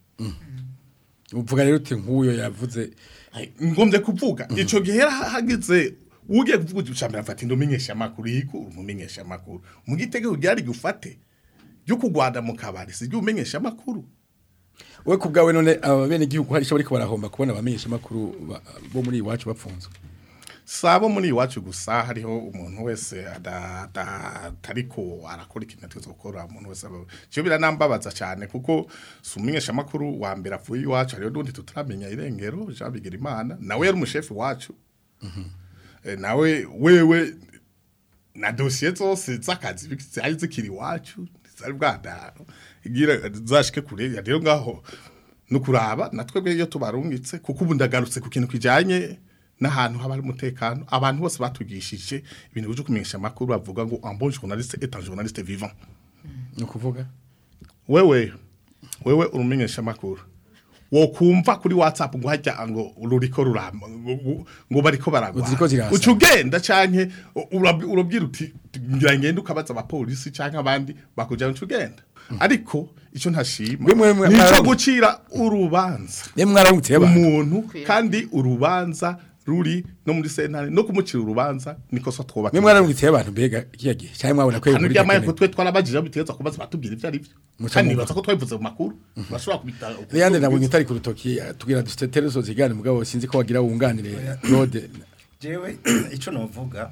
uvuga rero uti nk'uyo yavuze ngombye kuvuga ico gihe hagize ugiye kuvuga ucambera afata indomenyesha makuru yiko umumenyesha makuru mu gitego ryari gufate ryo kugwanda mu kabari si ryo umenyesha makuru we ku bwawe none aba bene igihugu hari icyo bariko barahomba kubona abamenyesha makuru ba- bo muri iwacu bapfunzwe sabo muri iwacu gusa hariho umuntu wese ada- ada- atariko arakora ikintu ategerezwa gukora umuntu wese aba- cyo biranambabaza cyane kuko si umumenyesha makuru wa mbere avuye iwacu hariho n'undi tutaramenya irengero Jean Bigirimana nawe yari umushefu wacu Eh, nawe wewe na dosiye zose z'akazi zari zikiri iwacu zari bwadaro igira zashike kure ya rero ngaho no kuraba natwe iyo tubarungitse kuko ubu ndagarutse ku kintu kijanye n'ahantu haba hari umutekano abantu bose batugishije ibintu byo kumenyesha amakuru bavuga ngo un bon journaliste est un journaliste vivant ni ukuvuga wewe wewe urumenyesha amakuru wokumva kuri whatsapp ngo hajya ngo ruriko ruramba ngo- ngo- ngo bariko baragwa Ziriko zirasa. uca ugenda canke urab- urabwira uti ngira ngende ukabaza abapolisi canke abandi bakujana uca ugenda ariko ico ntashima Bimwe mwe- nico mwarabu- gucira urubanza niyo mwaramutse y'abantu umuntu kandi urubanza ruri no muri sentare no kumucira urubanza niko so twubaka niyo mwaramutse y'abantu mbega kiya gihe cyangwa mwabona ko hano inkuru ryamaye ko idakeneye. twe twarabajije biteza kubaza batubwira ivyo ari byo Muca kandi mu- nibaza ko twabivuze mu makuru bashobora kubita Leandre nabonye utari ku rutoki eh, tugira dutetere so zigane mugabo sinzi ko wagira wunganire Claude jewe icyo navuga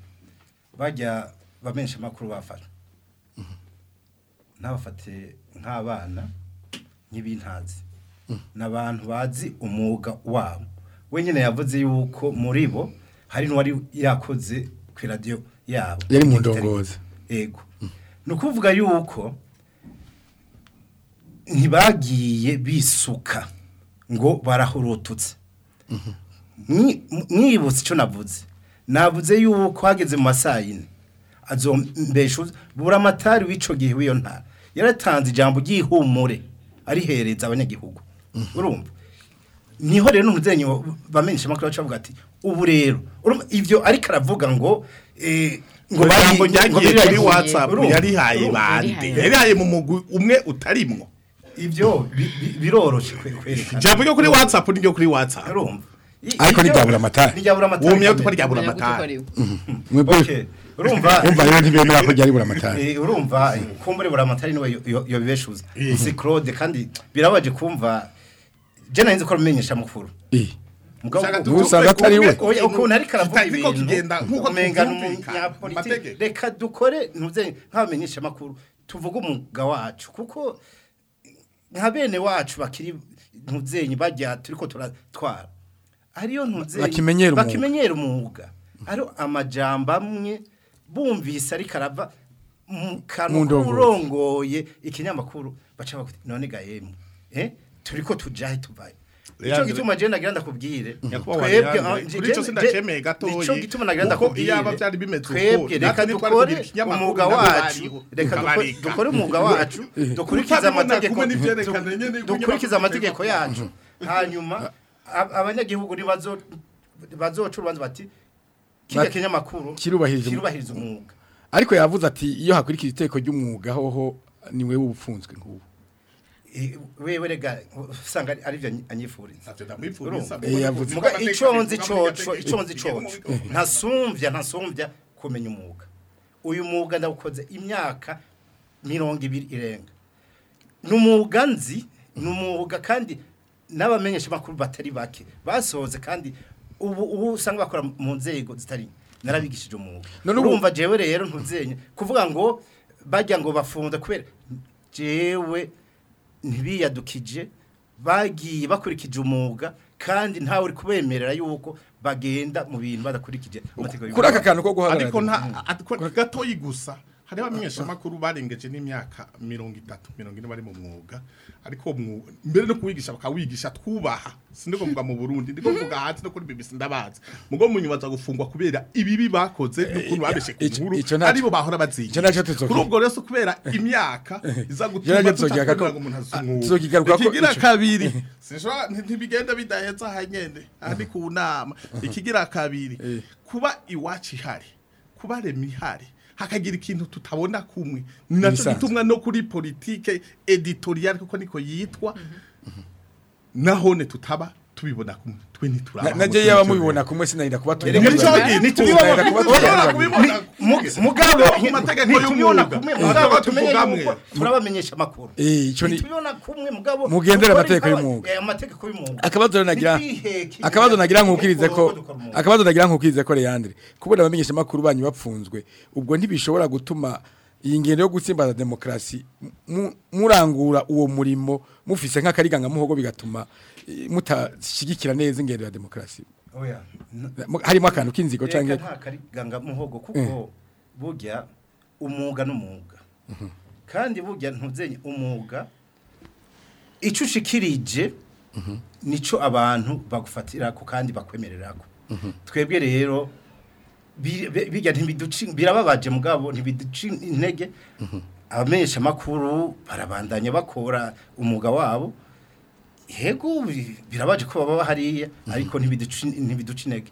bajya bamenyesha amakuru bafata ntabafate nk'abana nk'ibintazi ni abantu bazi umwuga wabo wenyine yavuze yuko muri bo hari n'uwari yakoze ku iradiyo yabo Yari mu ndongozi. yego ni ukuvuga yuko ntibagiye bisuka ngo barahurututse Mwi- mwibutse icyo navuze navuze yuko hageze mu masaa yine azombesha buri amatari w'icyo gihe w'iyo ntara yaratanze ijambo ry'ihumure arihereza abanyagihugu urumva niho rero n'umuzenyi bamenyesha amakuru baca bavuga ati ubu rero urumva ivyo ariko aravuga ngo eh, ngo ijambo bagi- ngo ryagiye kuri biragiye. whatsapp Urumva? yarihaye Urumva? bande Yarihaye. yarihaye mu mugwi umwe utarimwo ivyo bi- bi- biroroshe kwe- kwerekana ijambo ryo kuri whatsapp ni ryo kuri whatsapp urumva I- Ariko ivyo- ntiryabura amatari. ntiryabura amatari uwo myeyo kamere. tukari ryabura Kumenya gute ko amatari ari we. mwebwe Okay. urumva umva rero ntibemera ko ryari bura amatari Eh, urumva kumbure buri amatari niwe yo- yo- yobibeshuza si claude kandi birabaje kumva je nari nzi ko rumenyesha mukuru Eh, mugabo Ushaka ubu- usanga atari we. Oya, ukuntu ariko aravuga Kitariko ibintu kigenda nk'uko umenga ni tuvyumvikana mu umunyapolitiki mategeko. reka dukore ntuze nk'abamenyesha amakuru tuvuge umwuga wacu kuko nka bene wacu bakiri ntuzenyi bajya turiko turatwara ariyo ntuzenyi Bakimenyera umwuga. bakimenyera umwuga ariyo amajambo amwe bumvise ariko arava mu Mu kanwa ndongozi. k'urongoye ikinyamakuru baca bavuga none gahemu eh turiko tujahe tuvaye Ico Leandre- gituma je nagira ndakubwire. Nyakubahwa Twebwe Leandre, ah, je- kuri ico je- sindacemeye je- gatoyi, Ico gituma nagira kuko ndakubwire. iyaba vyari bimeze uko, Twebwe reka natwe ntitwari dukore kugira ikinyamakuru umwuga nabo wacu. bariho, Reka dukore- tukabareka. dukore umwuga wacu. Dukurikiza Kutabibona amategeko. kumwe n'ivyerekana nyene ko Dukurikiza ikinyamakuru amategeko kitagomba- yacu. Hanyuma ab- abanyagihugu nibazo bazoca urubanza bati kirya Bati- kinyamakuru kirubahiriza umwuga." kirubahiriza umwuga. ariko yavuze ati iyo hakurikira iteko ry'umwuga hoho ni wewe ubufunzwe nk'ubu Eh, wewe rega usanga ari- ari byo anyifuriza Ntavyo ndamwifuriza, Urumva? Eh, yavuze. Muga Amategeko iconzi abivuga, coco amategeko iconzi abivuga, coco abivuga. ntasumvya ntasumvya kumenya umwuga uyu mwuga ndawukoze imyaka mirongo ibiri irenga n'umwuga nzi n'umwuga kandi n'abamenyesha makuru batari bake basohoze kandi ubu ubu usanga bakora mu nzego zitari narabigishije umwuga None ubu- urumva jewe rero ntuzenye kuvuga ngo bajya ngo bafunze kubera jewe ntibiyadukije bagiye bakurikije umwuga kandi ntawe uri kubemerera yuko bagenda mu bintu badakurikije amategeko kuri aka kantu ko guhagarara ariko nta ariko gatoyi gusa hariho abamenyeshamakuru barengeje n'imyaka mirongo itatu mirongo ine bari mu mwuga ariko uwo mwuga mbere no kuwigisha bakawigisha twubaha sindi kuvuga mu Burundi ndiko kuvuga hanze no kuri BBC ndabazi mugo munyuma za gufungwa kubera ibibi bakoze n'ukuntu babeshe ku ico- nkuru ico naco- aribo bahora ico bazigisha naco tuzoki- kuri ubwo rero so kubera imyaka iza Ico gutuma naco tuzokigaruka tutakwemera ko- ngo umuntu ah, azumwuga tuzokigaruka ko ikigira ico- kabiri sinshobora nti- ntibigenda bidaheza hanyene ahandi ku nama ikigira kabiri Eh. kuba iwacu ihari kuba rema ihari hakagira ikintu tutabona kumwe ni nacyo Nisanzwe. gitumwa no kuri politike editorial kuko niko yitwa nahone tutaba tubibona kumwe twe ntituraba Na- naje yaba mubibona kumwe sinarira kuba Erega Nico tubivuga. gituma. Sinarira kuba Urabona tubivuga. kubibona Mu- kumwe. mugabo mu mategeko ntitubibona y'umwuga kumwe Mugabo mugabo tumenye tuvugamwe. yuko turabamenyesha amakuru Eh, ico ni- ntitubibona kumwe mugabo Mugendere dukora amategeko ibikorwa- y'umwuga. eh, amategeko y'umwuga akabazo rero nagira Ntitwiheke. akabazo nagira nkukirize ko Dukora umwuga. akabazo nagira nkukirize ko Leandre kubona abamenyesha makuru banyu bapfunzwe ubwo ntibishobora gutuma iyi ngendo yo gutsimbaza demokrasi mu- murangura uwo murimo mufise nk'akariganga muhogo bigatuma eh, mutashigikira neza ingendo ya demokrasi Oya, n- Mu- harimo akantu k'inzigo Reka canke nta kariganga muhogo kuko burya umwuga n'umwuga kandi burya ntuzenye umwuga icyo ushikirije nico abantu bagufatira ko kandi bakwemerera ko twebwe rero bi- bi- bijya ntibiduci birababaje mugabo ntibiduci intege abamenyesha makuru barabandanya bakora umwuga wabo yego bi- birabaje ko baba hariya ariko ntibiduci ntibiduci intege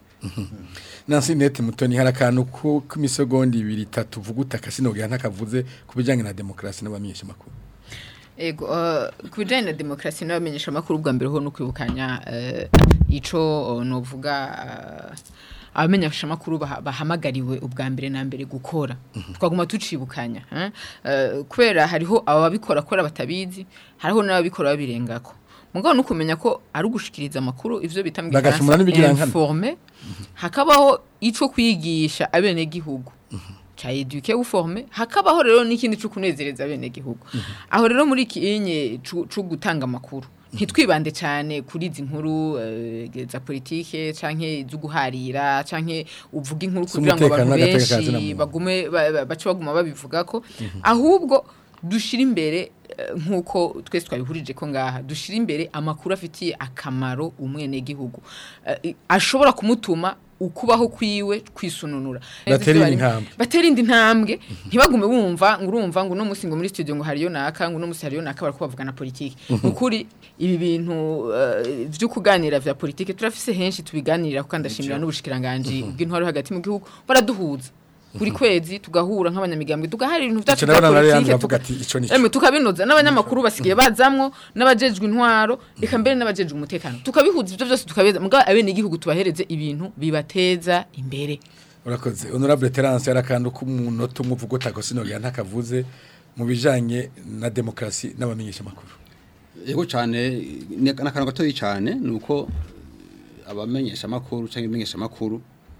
Nancy Net Mutoni hari akantu ko k'imisegonda ibiri itatu vuguta kasinogira ntakavuze kubijanye na demokrasi n'abamenyesha makuru Ego, uh, ku bijyanye na demokarasi n'abamenyesha amakuru bwa mbere ho no kwibukanya uh, ico uh, novuga uh, abamenyesha amakuru baha- bahamagariwe ubwa mbere na mbere gukora twaguma tucibukanya eh? uh, kubera hariho ababikora kubera batabizi hariho n'ababikora babirengako mugabo no kumenya ko ari ugushikiriza amakuru ivyo bita mu Bagacumura n'ibigirankana. informe hakabaho ico kwigisha abenegihugu cha eduke uforme hakabaho rero n'ikindi cyo kunezereza bene gihugu aho rero muri kinye cyo gutanga makuru ntitwibande cyane kuri izi nkuru eh, za politike canke zo guharira canke uvuga inkuru kugira ngo Z'umutekano abantu n'agateka ka benshi zina muntu. bagume ba- ba- bace baguma babivuga ko ahubwo dushira imbere eh, nkuko twese twabihurije ko ngaha dushira imbere amakuru afitiye akamaro umwene gihugu ashobora kumutuma ukubaho kwiwe kwisununura Batera indi ntambwe. batera indi ntambwe ntibagume bumva ngo urumva ngo uno munsi ngo muri studio ngo hariyo naka ngo uno munsi hariyo naka barako bavugana politike ukuri ibi bintu eh, vyo kuganira vya politike turafise henshi tubiganirira kandi ndashimira n'ubushikiranganje bw'intwaro hagati mu gihugu baraduhuza buri kwezi tugahura nk'abanyamigambwe tugaharira ibintu vyacu Ico vya nabona Leandre politike avuga tuka- ati ico nico. Emwe tukabinoza n'abanyamakuru basigaye bazamwo n'abajejwe intwaro eka mbere n'abajejwe umutekano tukabihuza ivyo byose tukabeza mugabo abene igihugu tubahereze ibintu bibateza imbere urakoze honorable Terence yarakandu k'umunota umwe uvuga utako sinogira ntakavuze mu bijanye na demokrasi n'abamenyesha makuru yego cyane ni akantu gatoya cyane ni uko abamenyesha amakuru cyangwa ibimenyesha amakuru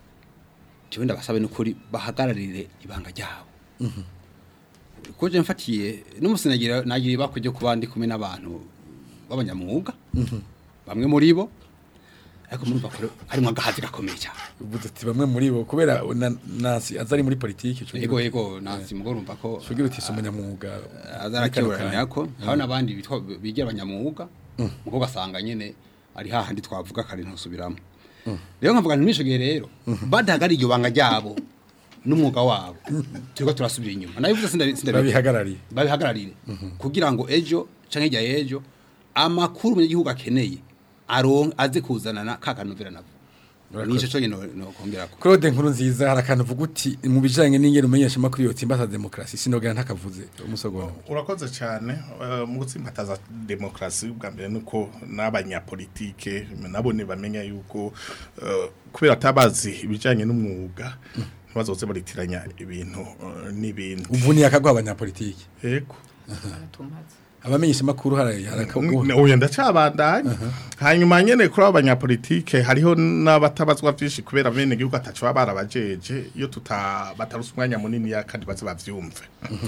jewe ndabasabe n'ukuri bahagararire ibanga ryabo kuko je mfatiye n'umusi nagira nagira ibako ryo kuba ndi kumwe n'abantu b'abanyamwuga bamwe muri bo ariko murumva ko harimo agahazi gakomeye cyane uvuze ati bamwe muri bo kubera na- Nancy azari muri politiki yego yego nansi mugore urumva ko shugira uti umunyamwuga azarakiburanya ko hari n'abandi bitwa bigira abanyamwuga muko gasanga nyene ari hahandi twavuga kare ntusubiramo rero nkavuga nti nishogiye rero badahagara iryo banga ryabo n'umwuga wabo turiko turasubira inyuma nabivuze sindabi sindabi babihagarariye babihagararire kugira ngo ejo canke hirya y'ejo amakuru umunyagihugu akeneye aron aze kuzanana ka kanovera navo nico cyo no no kongera ko Claude nkuru nziza hari akantu uvuga uti mu bijanye n'ingene umenyesha makuru yotse imbata demokrasi sinogera ntakavuze umusogono urakoze cyane eh, mu gutsimbataza demokarasi bwa mbere nuko n'abanyapolitike nabo bamenya yuko eh, kubera atabazi ibijyanye n'umwuga ntibazoze baritiranya ibintu eh, n'ibindi uvuniye akagwa abanyapolitiki yego abamenyesha makuru hari harakaguha uyu ndacabandanya hanyuma nyene kuri abo banyapolitike hariho n'abatabazwa vyinshi kubera bene gihugu ataco baba barabajeje iyo tuta batarusa umwanya munini ya kandi baze bavyumve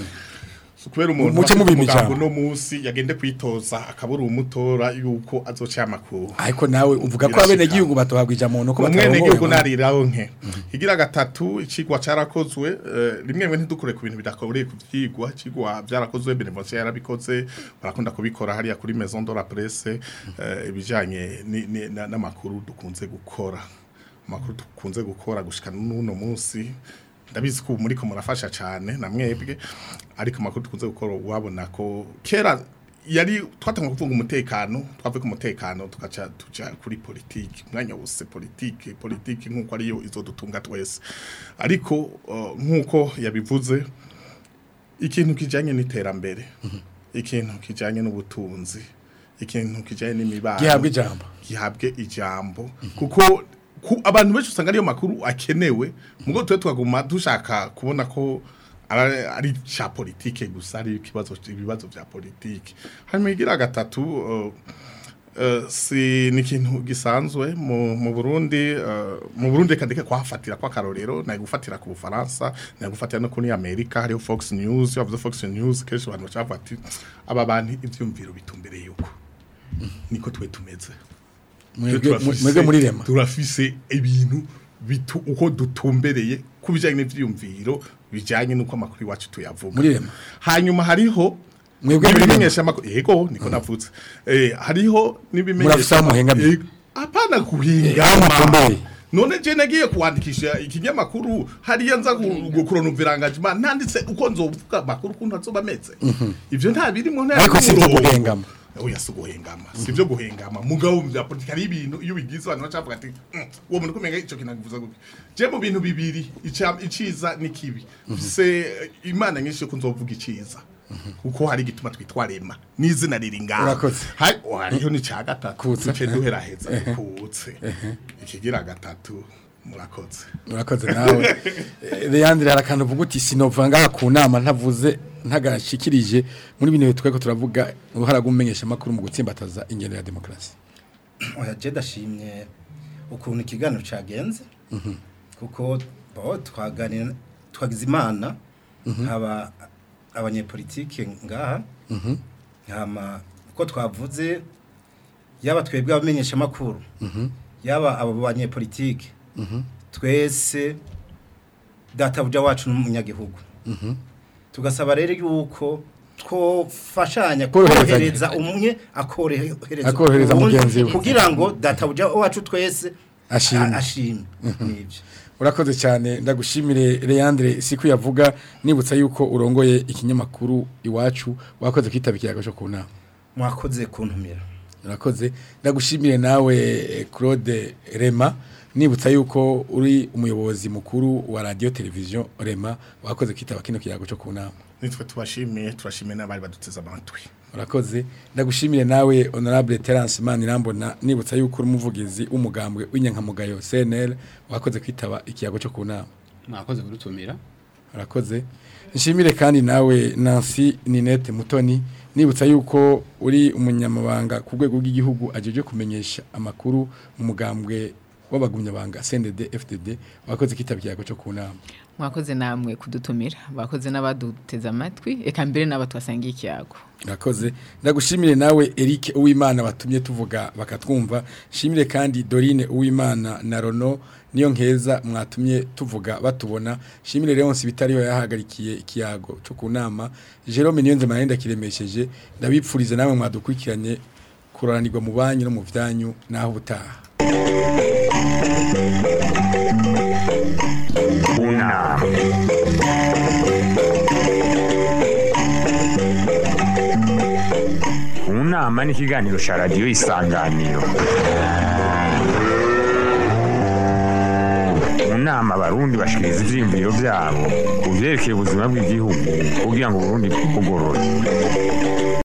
So, kubera umuntu Muce afite mubima umugambi ijambo. uno musi yagende kwitoza akabura umutora yuko azoca amakuru ariko nawe uvuga ko Birashika. abene gihugu batohabwa ijambo nuko umwene gihugu batarongoye nariraho nke igira gatatu icigwa carakozwe eh, rimwe rimwe ntidukure ku bintu bidakoreye ku vyigwa icigwa vyarakozwe benevolencia yarabikoze barakunda kubikora hariya kuri maison de la presse eh, ibijanye ni- ni- na- n'amakuru dukunze gukora amakuru dukunze gukora gushika n'uno munsi ndabizi ko ubu muriko murafasha cane na mwebwe ariko amakuru dukunze gukora wabona ko kera yari twatanga kuvuga umutekano twavuye ku mutekano tugaca tuja kuri politiki umwanya wose politiki politiki nk'uko ariyo izodutunga twese ariko uh, nk'uko yabivuze ikintu kijanye n'iterambere ikintu kijanye n'ubutunzi ikintu kijanye n'imibano gihabwa ijambo gihabwe ijambo kuko ku, abantu benshi usanga ariyo makuru akenewe mugo twe twaguma dushaka kubona ko ari ari cha politike gusa ari ikibazo ibibazo vya politike hanyuma igira gatatu uh, uh, si ni ikintu gisanzwe mu, mu Burundi uh, mu Burundi kadike kwafatira kwa karorero na gufatira ku Bufaransa na gufatira no kuri Amerika hariho Fox News yavuze Fox News kenshi abantu bacavuga ati aba bantu ivyumviro bitumbereye yuko niko twe tumeze mwebwe turafise- mwebwe muri rema turafise ibintu bitu uko dutumbereye kubijanye n'ivyiyumviro bijanye nuko amakuru iwacu tuyavuga Muri Rema. hanyuma hariho Mwebwe muri n'ibimenyesha amakuru yego niko navutse eh hariho Murafise aho muhengamiye. Eh, apana aho kuhingama mutumbereye. none je nagiye kuwandikisha ikinyamakuru hariya nza gukurona uvirangajima ntanditse uko nzovuga amakuru kuntu azoba ameze ivyo nta birimo nta Ariko si ivyo murongo. guhengama. oya si guhengama si byo guhengama mugabo mu bya politiki hari ibintu iyo bigize abantu bacavuga ati "Mm, uwo muntu kumenga ico kintu agivuza gutya je mu bintu bibiri ica- iciza n'ikibi se imana nyinshi yo kunzovuga iciza kuko hari igituma twitwa rema n'izina riri ngaho Urakoze. Hai- oh, hariho n'ica gatatu Kutse. duce duheraheza kutse ikigira gatatu murakoze murakoze nawe Eh, Leandre hari akantu uvuga uti sinova ngaha ku nama ntavuze ntagashikirije muri bino bihe tweko turavuga uruhara rw'umumenyesha makuru mu gutsimbataza ingendo ya demokarasi oya je ndashimye ukuntu ikiganiro cagenze kuko bo twaganira twagize imana haba abanyepolitike ngaha hama uko twavuze yaba twebwe abamenyesha makuru yaba abo banyepolitike twese databuja wacu n'umunyagihugu tugasaba rero yuko twofashanya Koroherezanya. korohereza umwe akorohereza Akorohereza uwundi mugenzi we. kugira ngo databuja wacu twese Ashime. a- ashime nibyo urakoze cyane ndagushimire Leandre siku yavuga nibutsa yuko urongoye ikinyamakuru iwacu wakoze kwitaba ikiyago cyo ku nama mwakoze kuntumira urakoze ndagushimire nawe eh, Claude Rema nibutsa yuko uri umuyobozi mukuru wa radio television Rema wakoze kwitaba kino kiyago cyo ku nama nitwe tubashimiye turashimiye n'abari baduteze amatwi urakoze ndagushimire nawe honorable Terence Manirambona nibutsa yuko uri umuvugizi w'umugambwe w'inyankamugayo CNL wakoze kwitaba ikiyago cyo ku nama mwakoze kudutumira urakoze nshimire kandi nawe Nancy Ninette Mutoni nibutsa yuko uri umunyamabanga ku rwego rw'igihugu ajeje kumenyesha amakuru mu mugambwe w'abagumyabanga CNDD FDD wakoze kwitaba ikiyago cyo ku nama mwakoze namwe kudutumira bakoze n'abaduteze amatwi eka mbere n'abatwasangiye ikiyago Urakoze ndagushimire nawe Eric Uwimana batumye tuvuga bakatwumva shimire kandi Dorine Uwimana na Rono niyo nkeza mwatumye tuvuga batubona shimire Leonce bitariho yahagarikiye ikiyago cyo ku nama Jerome Niyonze manenda kiremesheje ndabipfurize nawe mwadukurikiranye kuranirwa mu banyu no mu byanyu naho ubutaha unama unama ni ikiganiro cya radiyo isanganiro mu nama abarundi bashikiriza ivyiyumviro vyabo ku vyerekeye ubuzima bw'igihugu kugira ngo uburundi bugorore